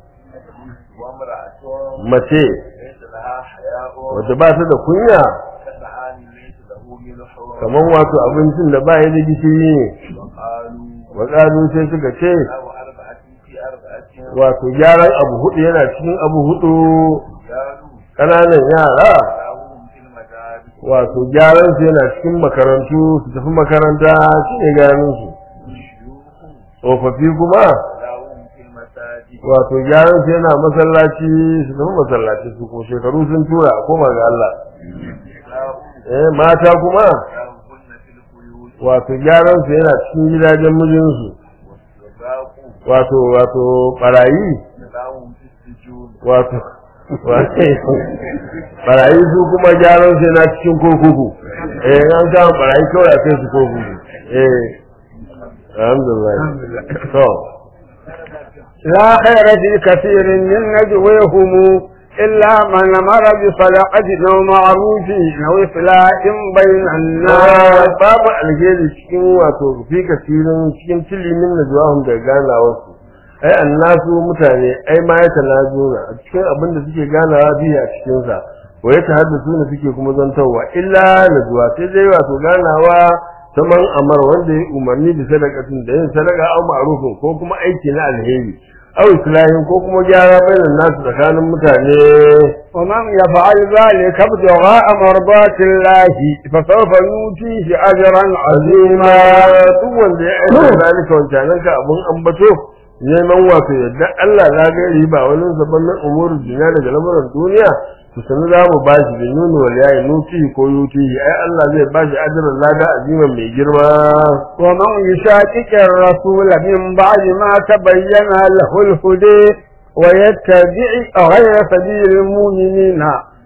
S3: وامرأة
S2: mace
S3: ليس لها حياء
S2: wacce ba ta da kunya
S3: كطعام ليس له ملح
S2: kamar wato abincin da ba ya da gishiri ne
S3: وقالوا
S2: wakalu sai suka ce
S3: أو أربعة في أربعة
S2: wato gyaran abu hudu yana cikin abu hudu
S3: قالوا
S2: ƙananan yara
S3: لهم في المدارس
S2: wato gyaran su yana cikin makarantu su tafi makaranta shi ne gyaran su
S3: والشيوخ
S2: tsofaffi kuma
S3: لهم في المساجد
S2: wato gyaran su yana masallaci su tafi masallaci su ko shekaru sun tura a koma ga Allah
S3: النساء
S2: eh mata kuma
S3: لهن في البيوت
S2: wato gyaran su yana cikin gidajen mijinsu
S3: والسباق
S2: wato wato barayi
S3: لهم في السجون
S2: wato wato barayi su kuma gyaran su yana cikin kurkuku eh an kama barayi kawai a kai su kurkuku eh alhamdulillah to
S1: لا خير في كثير من نجويهم إلا من أمر بصدقة أو معروف أو إصلاح بين الناس
S2: babu alheri cikin wato fi kasirin cikin tilimin na zuwa da ganawarsu ai annasu mutane ai ma ya talajuna a cikin abin da suke ganawa biyu a cikinsa wa ya tahaddasu ne suke kuma zantarwa illa na zuwa sai dai wato ganawa ta man amar wanda ya umarni da sadakatin da yin sadaka au ma'rufin ko kuma aiki na alheri au islahin ko kuma gyara bainan nasu tsakanin mutane
S1: ومن يفعل ذلك ابتغاء مرضات الله فسوف نؤتيه أجرا عظيما
S2: duk wanda ya aika zalika wancanan ka abun ambato neman wato yadda Allah na ga riba wani zaban nan umurul dunya daga lamuran duniya to sanu za mu ba shi binunu wal yayi nuti ko yuti ai Allah zai ba shi ajran lada aziman mai girma
S1: ومن يشاكك الرسول من بعد ما تبين له الهدى ويتبع غير سبيل المؤمنين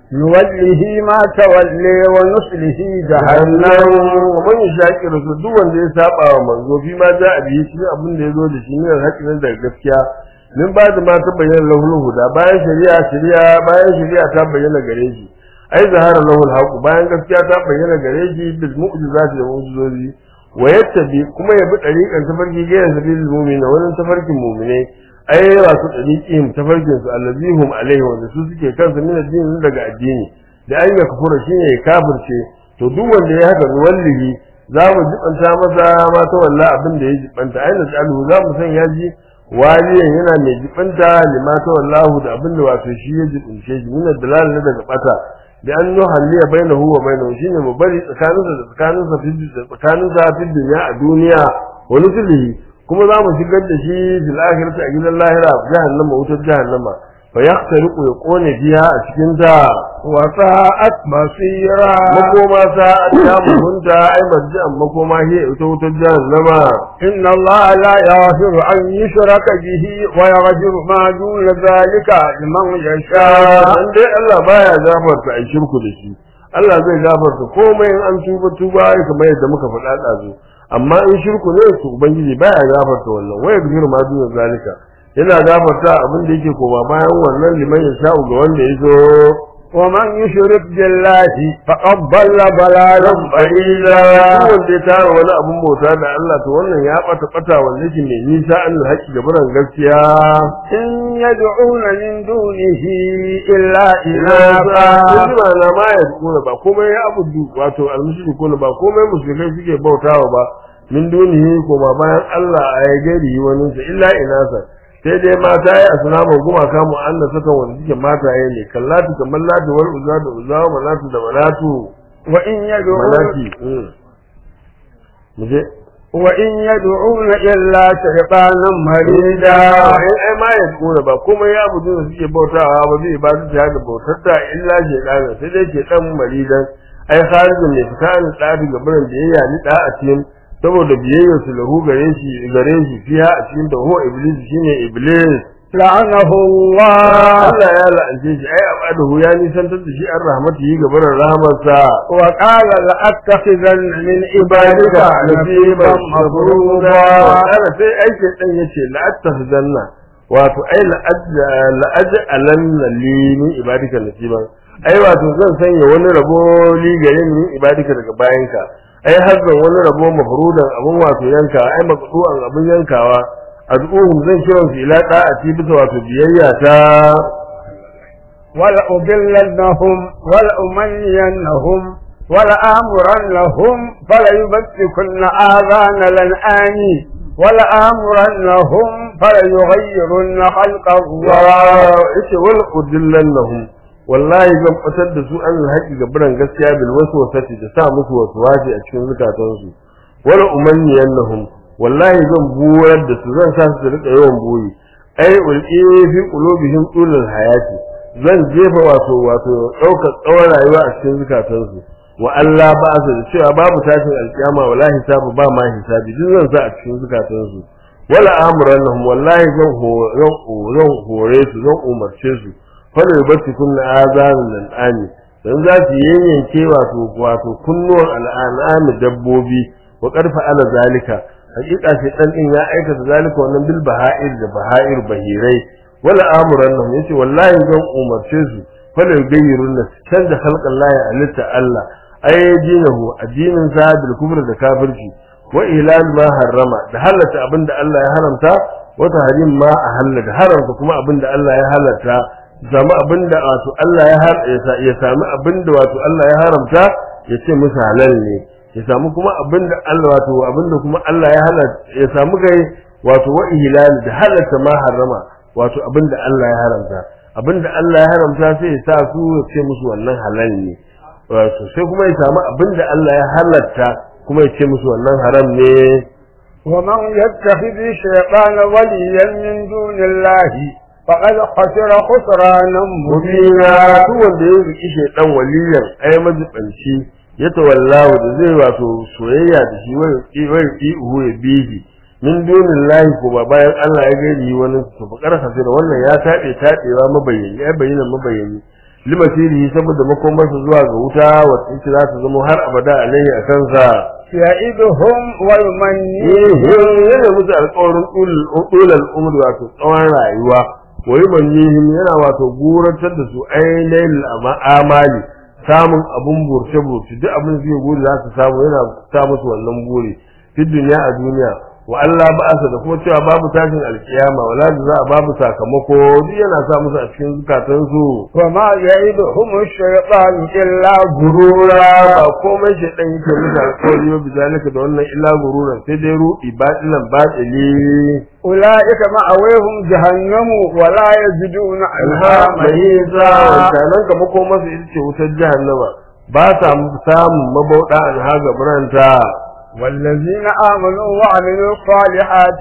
S1: نوله ما تولي ونصله
S2: jahannam
S1: جهنم
S2: man shaqi rasul duk wanda ya saba wa manzo fi ma za a biyi shi abin da yazo da shi ne haƙin da gaskiya min ba da ma ta bayyana lahul huda bayan shari'a shari'a bayan shari'a ta bayyana gare shi ai zahara lahul haqu bayan gaskiya ta bayyana gare shi bil mu'jizati da mu'jizozi wa yattabi kuma ya bi dariqan tafarki ga yanzu bil mu'mina wannan tafarkin mu'mine ai wasu dariqin tafarkin su allazihum alaihi wanda su suke kansu min addini daga addini da an ya kafura shine ya kafirce to duk wanda ya haka wallahi za mu jibanta masa ma ta walla abin da ya jibanta aina tsalu za mu san ya ji waliyan yana mai jibanta lima ta wallahu da abin da wato shi ya jibince shi min dalal ne daga bata da an yi halliya bainahu wa bainahu shine mu bari tsakaninsa da tsakaninsa fi da tsakaninsa fi dunya a duniya wa nuzlihi kuma za mu shigar da shi fil akhirati a gidan lahira jahannama wutar jahannama fa yahtariqu ya kone biya a cikin ta
S1: وساءت مصيرا
S2: makoma sa ta mutunta ai marji'an makoma he ita wutar jahannama
S1: إن الله لا يغفر أن يشرك به ويغفر ما دون ذلك لمن يشاء
S2: dan dai Allah baya gafarta ai shirku da shi Allah zai gafarta komai in an tuba tuba ai kamar yadda muka faɗa ɗazu amma in shirku ne su ubangiji baya gafarta wannan waya bihir ma duna zalika yana gafarta abin da yake koma bayan wannan liman ya sha'u ga wanda ya zo
S1: ومن يشرك بالله فقد ضل ضلالا
S2: ba'ila wanda ya tara wani abun bauta da Allah to wannan ya bata bata wanda yake mai nisa an haƙi da buran gaskiya
S1: إن يدعون من دونه إلا
S2: ina
S1: إناثا
S2: ba ba na ma ya kuna ba komai ya abudu wato almushriku ba komai mushrikai suke bautawa ba min dunihi kuma bayan Allah a ya gari wani sa illa inasa sai dai mata ya asnamu gumaka mu Allah saka wanda suke mataye ne kallatu kamar latu wal uzza da uzza wa manatu da manatu
S1: وإن يدعون
S2: manati mm. muje
S1: وإن يدعون إلا شيطانا مريدا
S2: ai ai ma ya kuna ba komai ya abudu da suke bautawa ba zai ba su da bautar ta illa shaytan sai dai shaytan maridan ai kharijin ne fita an tsari ga buran da yayya ni da a cikin saboda biyayyar su lahu gare shi gare shi fiya a cikin da huwa iblis shine iblis
S1: لعنه الله
S2: Allah ya la'ance shi ai abadahu ya nisantar da shi an rahmatihi ga buran rahmarsa
S1: وقال لأتخذن من عبادك نصيبا مفروضا
S2: ana sai aikin dan yace la'attahzanna wato ai la'aj'alanna li min ibadika nasiban ai wato zan sanya wani rabo li gare ni min ibadika daga bayanka ai hazzan wani rabo mafrudan abun wato yanka ai maqdu'an abun yankawa ad'uhum zan kira su ila da'ati bisa wato biyayya ta
S1: ولأضلنهم ولأمنينهم ولآمرنهم فليبتكن آذان الأنعام ولآمرنهم فليغيرن خلق الله
S2: yace wal udillannahum wallahi zan fitar da su an haƙi ga biran gaskiya bil waswasati da sa musu waswasi a cikin zukatansu wala umanniyannahum wallahi zan buwar da su zan sa su rika yawan boye ai ulqi fi qulubihim tulul hayati zan jefa wato wato daukar tsawon rayuwa a cikin zukatansu wa Allah ba su da cewa babu tashin alkiyama wala hisabu ba ma hisabi duk zan sa a cikin zukatansu wala amrannahum wallahi zan ho- zan ho- zan hore su zan umarce su fala yubtikum na azanul an'ami dan za su yanyanke wato wato kunnuwan al'anami dabbobi wa qarfa ala zalika hakika shi dan din ya aikata zalika wannan bil baha'ir da baha'ir bahirai wala amrannahum yace wallahi zan umarce su fala yugayyirun canza khalqan lahi alitta Allah ay dinahu addinin sa bil kufr da kafirci wa ilal ma harrama da halatta abinda Allah ya haramta wa tahrim ma ahalla da haramta kuma abinda Allah ya halatta zama abinda wato Allah ya har ya sami abinda wato Allah ya haramta ya ce musu halal ne ya samu kuma abinda Allah wato abinda kuma Allah ya halatta ya samu kai wato wa ilal da halatta ma harrama wato abinda Allah ya haramta abinda Allah ya haramta sai ya sa su ya ce musu wannan halal ne wato sai kuma ya samu abinda Allah ya halatta kuma ya ce musu wannan haram ne
S1: ومن يتخذ الشيطان وليا من دون الله فقد خسر خسرانا
S2: mubina
S1: مبينا
S2: duk wanda ya riki shaidan waliyan ai majibanci ya tawallahu da zai wato soyayya da shi wai wai ihu ya bihi min dunin lahi ko ba bayan Allah ya gari wani su fa karka sai da wannan ya tabe tabewa mabayani ya bayyana mabayani limasirihi saboda makomarsa zuwa ga wuta wacce ita za ta zama har abada alaihi a kansa
S1: يعدهم ويمنيهم
S2: yana musu alƙawarin ɗulal umar wato tsawon rayuwa wai manihim yana wato guratar da su ainihin amali samun abun burce burce duk abin da suke guri za su samu yana sa musu wannan buri fi duniya a duniya wa Allah ba asa da kuma cewa babu tashin alkiyama wala da za a babu sakamako duk yana sa musu a cikin zukatansu
S1: وما يعدهم الشيطان إلا
S2: gurura ba komai shaidan yake musu alƙawari ba bizalika da wannan illa gururan sai dai ruɗi batilan batili
S1: أولئك مأويهم جهنم ولا يجدون عنها
S2: mahisa
S1: محيصا
S2: wancanan ka makomarsu ita ce wutar jahannama ba sa samun mabauɗa an haga biranta
S1: والذين آمنوا وعملوا الصالحات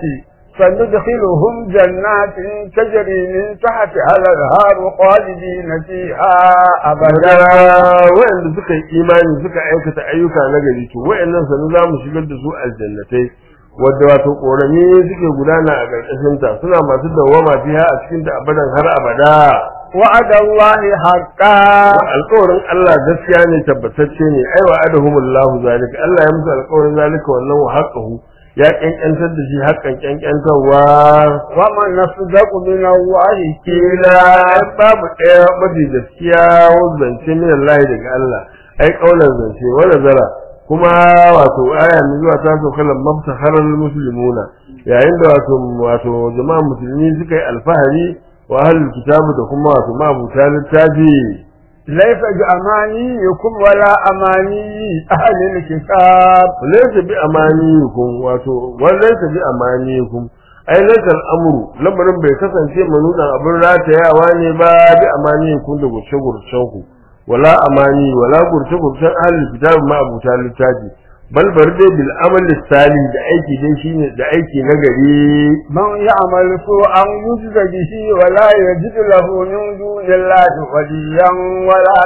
S1: سندخلهم جنات تجري من تحتها الأنهار خالدين فيها أبدا
S2: wa'anda suka yi imani suka aikata ayyuka na gari to wa'annan sanu za mu shigar da su aljannatai wadda wato ƙorami suke gudana a ƙarƙashin ta suna masu dawwama fiha a cikin ta abadan har abada
S1: وعد الله حقا
S2: alƙawarin Allah gaskiya ne tabbatacce ne ai wa adahumullahu zalika Allah ya musu alƙawarin zalika wannan wa haqqahu ya kankantar da shi haƙƙan kankantarwa
S1: ومن أصدق من الله
S2: kila babu ɗaya mafi gaskiya zance min Allah daga Allah ai kaulan zance wa nazara kuma wato aya mai zuwa ta so kallon mabtaharar muslimuna yayin da wato wato jama'a musulmi suka yi alfahari wa ahlul kitabu da kuma wato mabuta littafi
S1: ليس بأمانيكم ولا أماني أهل الكتاب
S2: laysa bi amaniyikum wato wa laysa bi amaniyikum ai laysa al'amru lamarin bai kasance manudan abin ratayawa ne ba bi amaniyikum da gurce gurcen ku wala amani wala gurce gurcen ahlul kitab ma abuta littafi bal bar dai bil amal sali da aiki dai shine da aiki na gari
S1: من يعمل سوءا يجز به ولا يجد له من دون الله وليا ولا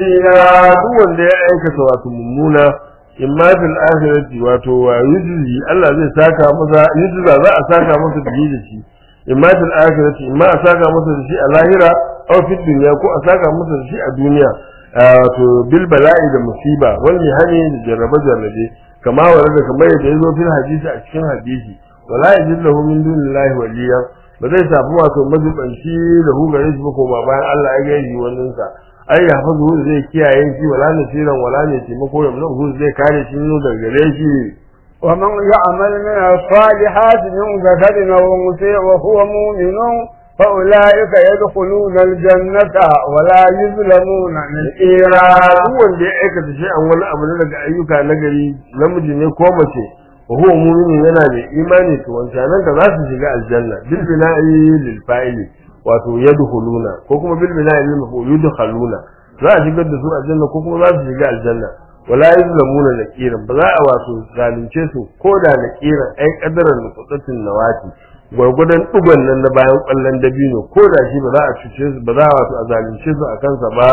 S1: نصيرا
S2: duk wanda ya aikata wato mummuna imma fil akhirati wato wa yujzi Allah zai saka masa yujza za a saka masa da da shi imma fil akhirati imma a saka masa da shi a lahira aw fid dunya ko a saka masa da shi a duniya wato bil bala'i da musiba wani hani da jarrabe jarrabe kama warada kamar yadda yazo fil hadisi a cikin hadisi wala yajid lahu min dunillahi waliya ba zai samu wato mazubanci da hu gare shi ba ko ba bayan Allah ya gaji wannan sa ai ya fazu zai kiyaye shi wala nasiran wala ne taimako ya mun zai kare shi nuna daga gare shi
S1: ومن يعمل من الصالحات من ذكر أو أنثى وهو مؤمن فأولئك يدخلون الجنة ولا يظلمون نكيرا
S2: duk wanda ya aikata shi an wani abu na daga ayyuka na gari namiji ne ko mace wa huwa mu'minin yana da imani to wancanan ka za su shiga aljanna bil bina'i lil fa'ili wato yadkhuluna ko kuma bil bina'i lil maf'ul yadkhuluna za a shigar da su aljanna ko kuma za su shiga aljanna wala yuzlamuna naqiran ba za a wato zalunce su ko da naqiran ai kadaran nutsatin nawati gwargwadon dugon nan na bayan kwallon dabino ko da shi ba za a cuce su ba za a wato a zalunce su a kansa ba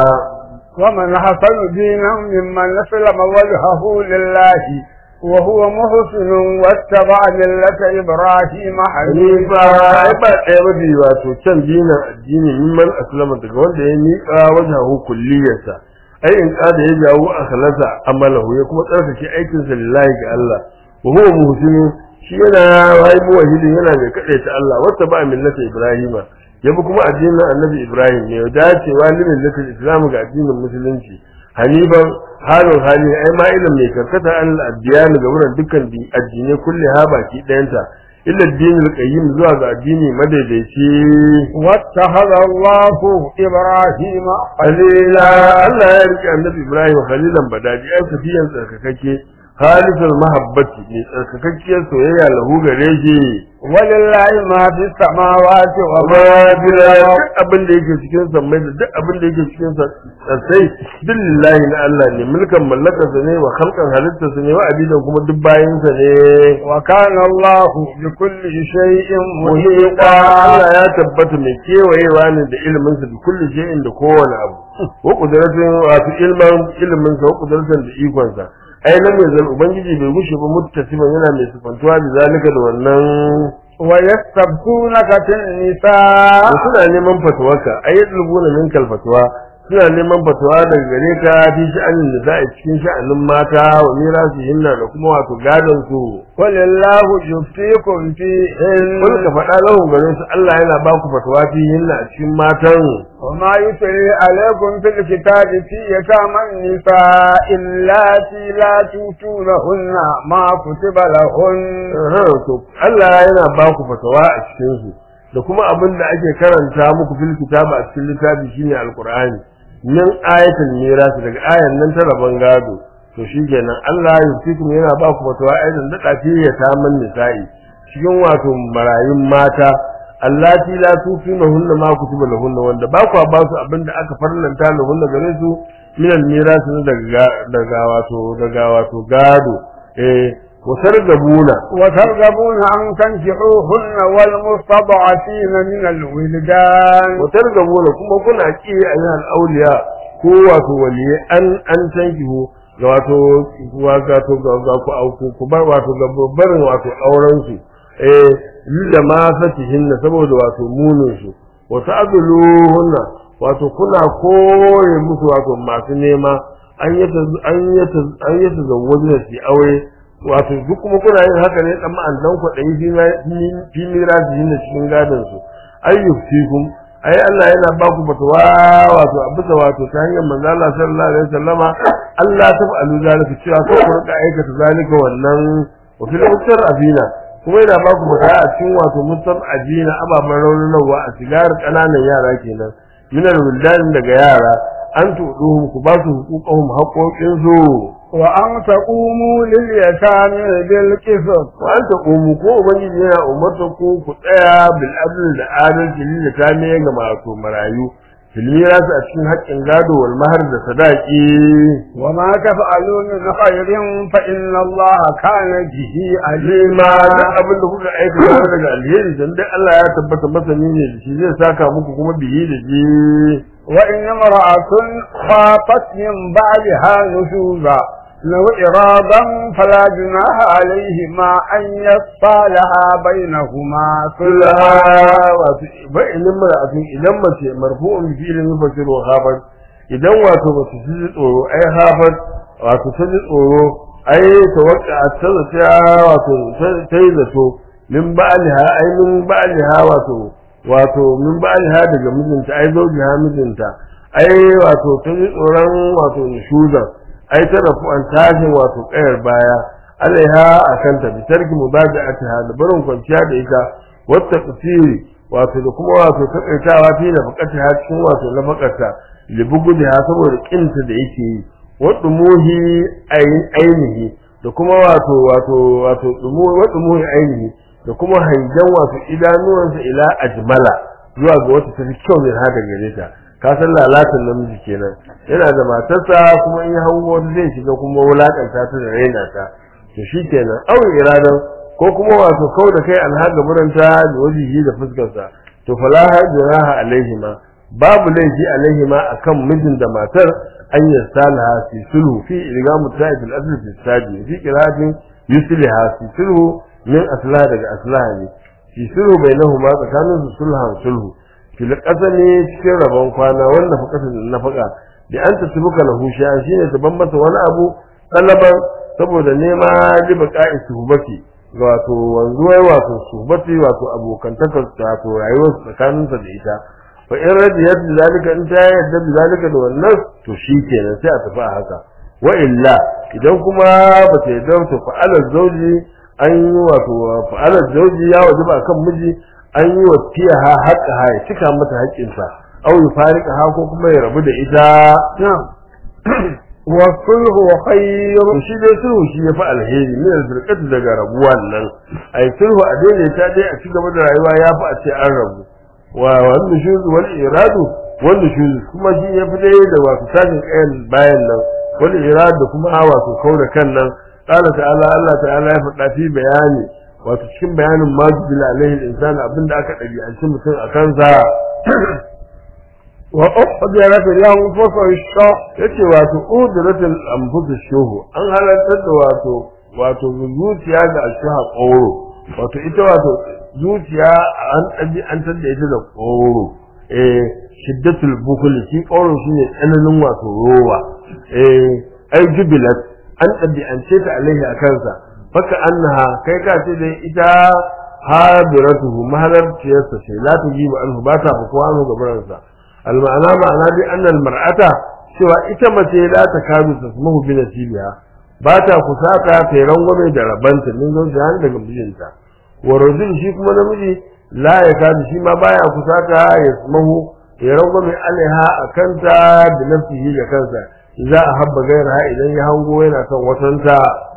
S1: ومن حسن دينا ممن أسلم وجهه لله وهو محسن واتبع ملة إبراهيم
S2: hanifa
S1: حنيفا
S2: ai ba ɗaya ba biyu wato can dinin addini mimman aslama daga wanda ya miƙa wajahu kulliyarsa ai in kada ya jawo akhlasa amalahu ya kuma tsarkake aikinsa lillahi ga Allah wa huwa muhsinu shi yana wai muwahhidin yana mai kadaita Allah wata ba millata Ibrahima ya bi kuma addinin Annabi Ibrahim ne ya dacewa limin millata Islam ga addinin musulunci hanifan halin hali ai ma ilin mai karkata an addiyani ga wurin dukkan addinai kulle ha baki ɗayanta illa addinin qayyim zuwa ga addini madaidaici
S1: واتخذ الله إبراهيم
S2: Khalila Allah ya rike annabi Ibrahim khalilan badadi ai safiyan tsarkakakke khalisal mahabbati ne tsarkakakkiyar soyayya lahu gare shi
S1: ولله ما في السماوات وما
S2: amma
S1: في
S2: bila
S1: الأرض
S2: duk abin da yake cikin sammai da duk abin da yake cikin sassai billahi na Allah ne mulkan mallakarsa ne wa khalqan halittarsa ne wa abidan kuma duk bayansa ne
S1: وكان الله بكل شيء
S2: muhiqa
S1: محيطا
S2: Allah ya tabbata mai kewayewa ne da ilimin sa da kulli shay'in da kowane abu wa qudratin wato ilmin ilimin sa wa qudratin da ikon sa ai nan ne zan ubangiji bai gushe ba muttasiman yana mai sifantuwa da zalika da wannan
S1: ويستبقونك في النساء
S2: da suna neman fatuwarka ai yadlubuna minkal fatwa suna neman fatawa daga gare ka fi sha'anin da za a cikin sha'anin mata wa mirasi hinna da kuma wato gadon su
S1: قل الله يفتيكم فيهن
S2: kun ka faɗa lahun gare su Allah yana ba ku fatawa fi hinna a cikin matan
S1: وما يتلي عليكم في الكتاب في يتامى النساء اللاتي لا تؤتونهن ما كتب لهن
S2: Aha, to Allah yana ba ku fatawa a cikin su da kuma abin da ake karanta muku fil kitaba a cikin littafi shine alqur'ani min ayatul miras daga ayan nan ta rabon gado to shikenan Allah ya fiku yana ba ku fatawa aidan da tafi ya taman nisa'i cikin wato marayun mata allati la tufinahunna ma kutiba lahunna wanda ba ku ba su abin da aka farlanta lahunna gare su min al miras daga daga wato daga wato gado eh wasargabuna
S1: وترغبون أن تنكحوهن والمستضعفين من الولدان
S2: وترغبuna kuma kuna ki ayyuhal awliya ko wato waliye an an tankihu ga wato wato ga ga ku auku ku bar wato ga barin wato auren su eh lilla ma fatihinna saboda wato munin su wa ta'dhuluhunna wato kuna kore musu wato masu nema an yata an yata an yata zawwajina su aure wato duk kuma kuna yin haka ne dan ma'an dan kwaɗayi fi mirasihin da cikin gadon su ayyufikum ai Allah yana ba ku fatawa wato a bisa wato ta hanyar manzo Allah sallallahu alaihi wasallama Allah ta fa'alu zalika cewa ko ku rika aikata zalika wannan wa fil usar abina kuma yana ba ku fatawa a cikin wato musab abina ababan raunanawa a sigar kananan yara kenan minar wildan daga yara an tuduhum ku ba su hukukuhum haƙoƙin su
S1: وأن تقوموا لليتامى بالقسط
S2: wa an taqumu ko ubangiji yana umarta ku ku tsaya bil adl da adalci lil ta ne ga masu marayu fil miras a cikin haƙƙin gado wal mahar da sadaqi
S1: وما تفعلوا من خير فإن الله كان به
S2: lima
S1: عليما
S2: duk abin da kuka aikata daga alheri dan dai Allah ya tabbata masani ne da shi zai saka muku kuma biyi da ji
S1: وإن امرأة خافت من بعدها نشوزا لو إرادا فلا جناح عليهما أن يصالحا بينهما صلحا
S2: wato ba ilin mara'atun idan mace marfu'un bi fi'lin mufassir wa hafat idan wato mace ta ji tsoro ai hafat wato ta ji tsoro ai tawakka ta ta wato ta yi zato min ba'liha ai min ba'liha wato wato min ba'liha daga mijinta ai zaujiha mijinta ai wato ta ji tsoron wato nushuzan ai ta rafu an tashi wato kayar baya alaiha akan ta bi tarki mubada'atiha da barin kwanciya da ita wata kasiri wato da kuma wato takaitawa fi da bukata ha cikin wato na bakarta libugu da saboda kinta da yake yi wadda muhi ainihi da kuma wato wato wato wadda muhi ainihi da kuma hangen wato idanuwansa ila ajmala zuwa ga wata tafi kyau ne haka gare ta ka san lalatan namiji kenan yana da matarsa kuma in ya hango wata zai shiga kuma wulakanta ta da raina ta to shikenan au iradan ko kuma wato kau da kai alhaga muranta da wajihi da fuskarsa to fala hajraha alaihima babu laifi alaihima akan mijin da matar an yasalaha fi sulhu fi ilgamu ta'id al-asl fi sadi fi qiratin yusliha fi sulhu min aslah daga aslah ne fi sulhu bainahuma tsakanin su sulhan sulhu fil qasami cikin rabon kwana wanda faqatan nafaka bi an tasbuka lahu shay'an shine ta ban masa wani abu talaban saboda nema libaka suhbati ga wato wanzuwar wato suhbati wato abokantakar wato rayuwar tsakaninsa da ita fa in radiyat zalika in ta yadda zalika da wannan to shikenan sai a tafi a haka wa illa idan kuma ba ta yadda to fa alal zawji an yi wato fa alal zawji ya wajaba akan miji an yi wa tiyaha haqqaha ya cika mata haƙƙinsa aw yufariqa ha ko kuma ya rabu da ita
S1: والصلح خير
S2: to shi dai sulhu shi ya fi alheri ne da zurkatu daga rabuwan nan ai sulhu a daidaita dai a cigaba da rayuwa ya fi a ce an rabu wa wanda shi wal iradu wanda shi kuma shi ya fi dai da wato tashin kayan bayan nan wal iradu kuma wato kauda kan nan qala ta'ala Allah ta'ala ya faɗa fi bayani wato cikin bayanin majibila alaihi al-insan abinda aka ɗabi'anci mutum a kansa
S1: وأحضرت الأنفس الشح
S2: yace wato udratul anfus shuhu an halartar da wato wato zuciya ga ashaha qawro wato ita wato zuciya an ɗabi an tada ita da qawro eh shiddatul bukhl shi qawlun shine tsananin wato rowa eh ai jubilat an ɗabi'ance ta alaihi a kansa faka annaha kai ka ce dai ita hadiratuhu mahalarciyarsa ce la ta jibu anhu ba ta fukuwa mu gabaransa alma'ana ma'ana bi annal mar'ata cewa ita mace la ta kadu tasmahu bi nasibiha ba ta kusata ta yi rangwame da rabanta min zo da daga mijinta wa rajul shi kuma namiji la ya kadu shi ma baya kusata ya smahu ya rangwame alaiha a kanta da nafsihi da kansa za a habba gaira idan ya hango yana son watanta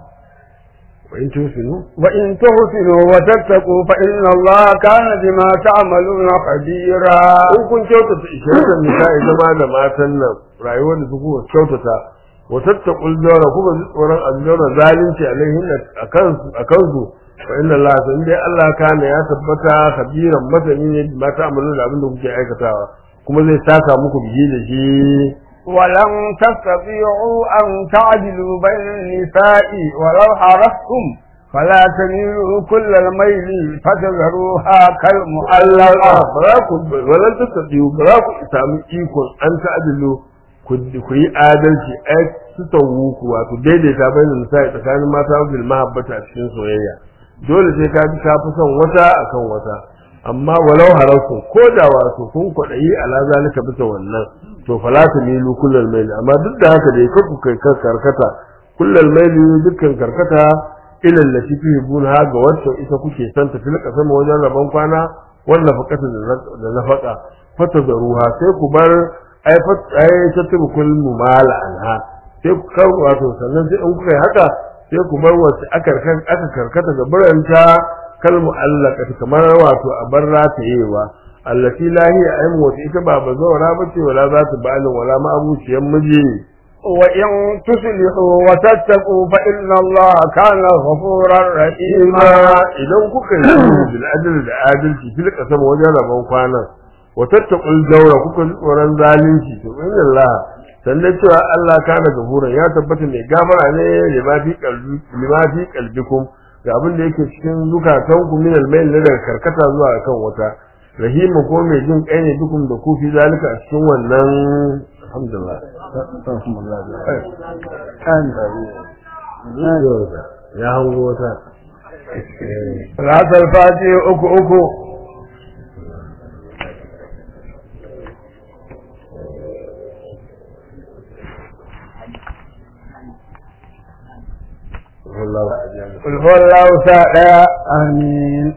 S2: wa in tusinu
S1: وإن تحسنوا وتتقوا فإن الله كان بما تعملون خبيرا
S2: in kun kyautata ishiratan nisa'i zama da matan nan rayuwar da kuka kyautata wa tattaqul jawra kuma ji tsoron aljawra zalunci alaihin akansu akansu fa inna Allah san dai Allah kana ya tabbata kabiran masani ne ma ta amalu da abin da kuke aikatawa kuma zai saka muku biji da shi
S1: ولن تستطيعوا أن تعدلوا بين النساء ولو حرصتم فلا تميلوا كل الميل فتذروها كالمعلقة
S2: ba za ku walan tattabi'u ba za ku samu ikon an ta'adilu ku ku yi adalci ai su tawu ku wato daidaita bayan nisa'i tsakanin mata bil mahabbata a cikin soyayya dole sai ka ji ka fi son wata akan wata amma walau harasu ko da wato kun kwaɗayi ala zalika bisa wannan to fala ta milu kullal maili amma duk da haka dai ku kai karkata kullal maili dukkan karkata ilal lati tuhibun ha ga wacce ita kuke son ta filka sama wajen rabon kwana wanda fakata da nafaka fata da ruha sai ku bar ai fat ai tatibu kul mumala anha sai ku kar wato sannan sai in kuka yi haka sai ku bar wacce aka aka karkata ga buranta kal mu'allaqat kamar wato a bar ratayewa allati lahiya ai wata ita ba bazawara bace wala za ta ba'alin wala ma abuciyan miji
S1: وإن تصلحوا وتتقوا فإن الله كان غفورا رحيما
S2: idan kuka yi bil adl da adalci fil qasam wajen rabon kwana wa tattaqul jawra kuka ji tsoron zalunci to inna Allah sannan cewa Allah kana gafuran ya tabbata mai gafara ne lima fi qalbi lima fi qalbikum ga abin da yake cikin zukatanku min al-mail na daga karkata zuwa kan wata rahimu ko mai jin kai ne dukun da ku fi zalika a cikin wannan alhamdulillah ya hango wata
S1: salatul fati uku uku قل هو الله تعالى آمين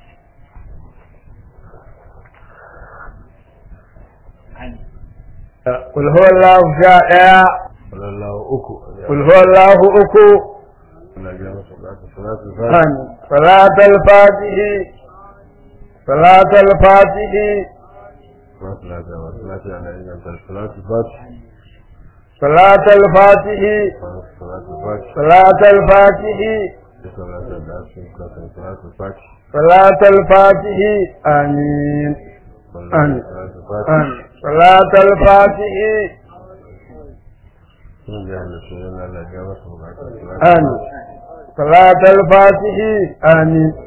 S1: قل هو الله تعالى
S2: sallallahu uku
S1: قل هو الله أكو
S2: Allah ya masa salatu salatu fatiha
S1: آمين صلاة الفاتح صلاة الفاتح
S2: salatu salatu ala inganta salatu fatiha
S1: صلاة الفاتح
S2: salatu fatiha
S1: صلاة الفاتح
S2: salatu da asin salatu fatiha
S1: صلاة الفاتح آمين آمين.
S2: salatu fatiha
S1: آمين صلاة الفاتح
S2: sun ga da sunan Allah ya masa salatu
S1: آمين صلاة الفاتح آمين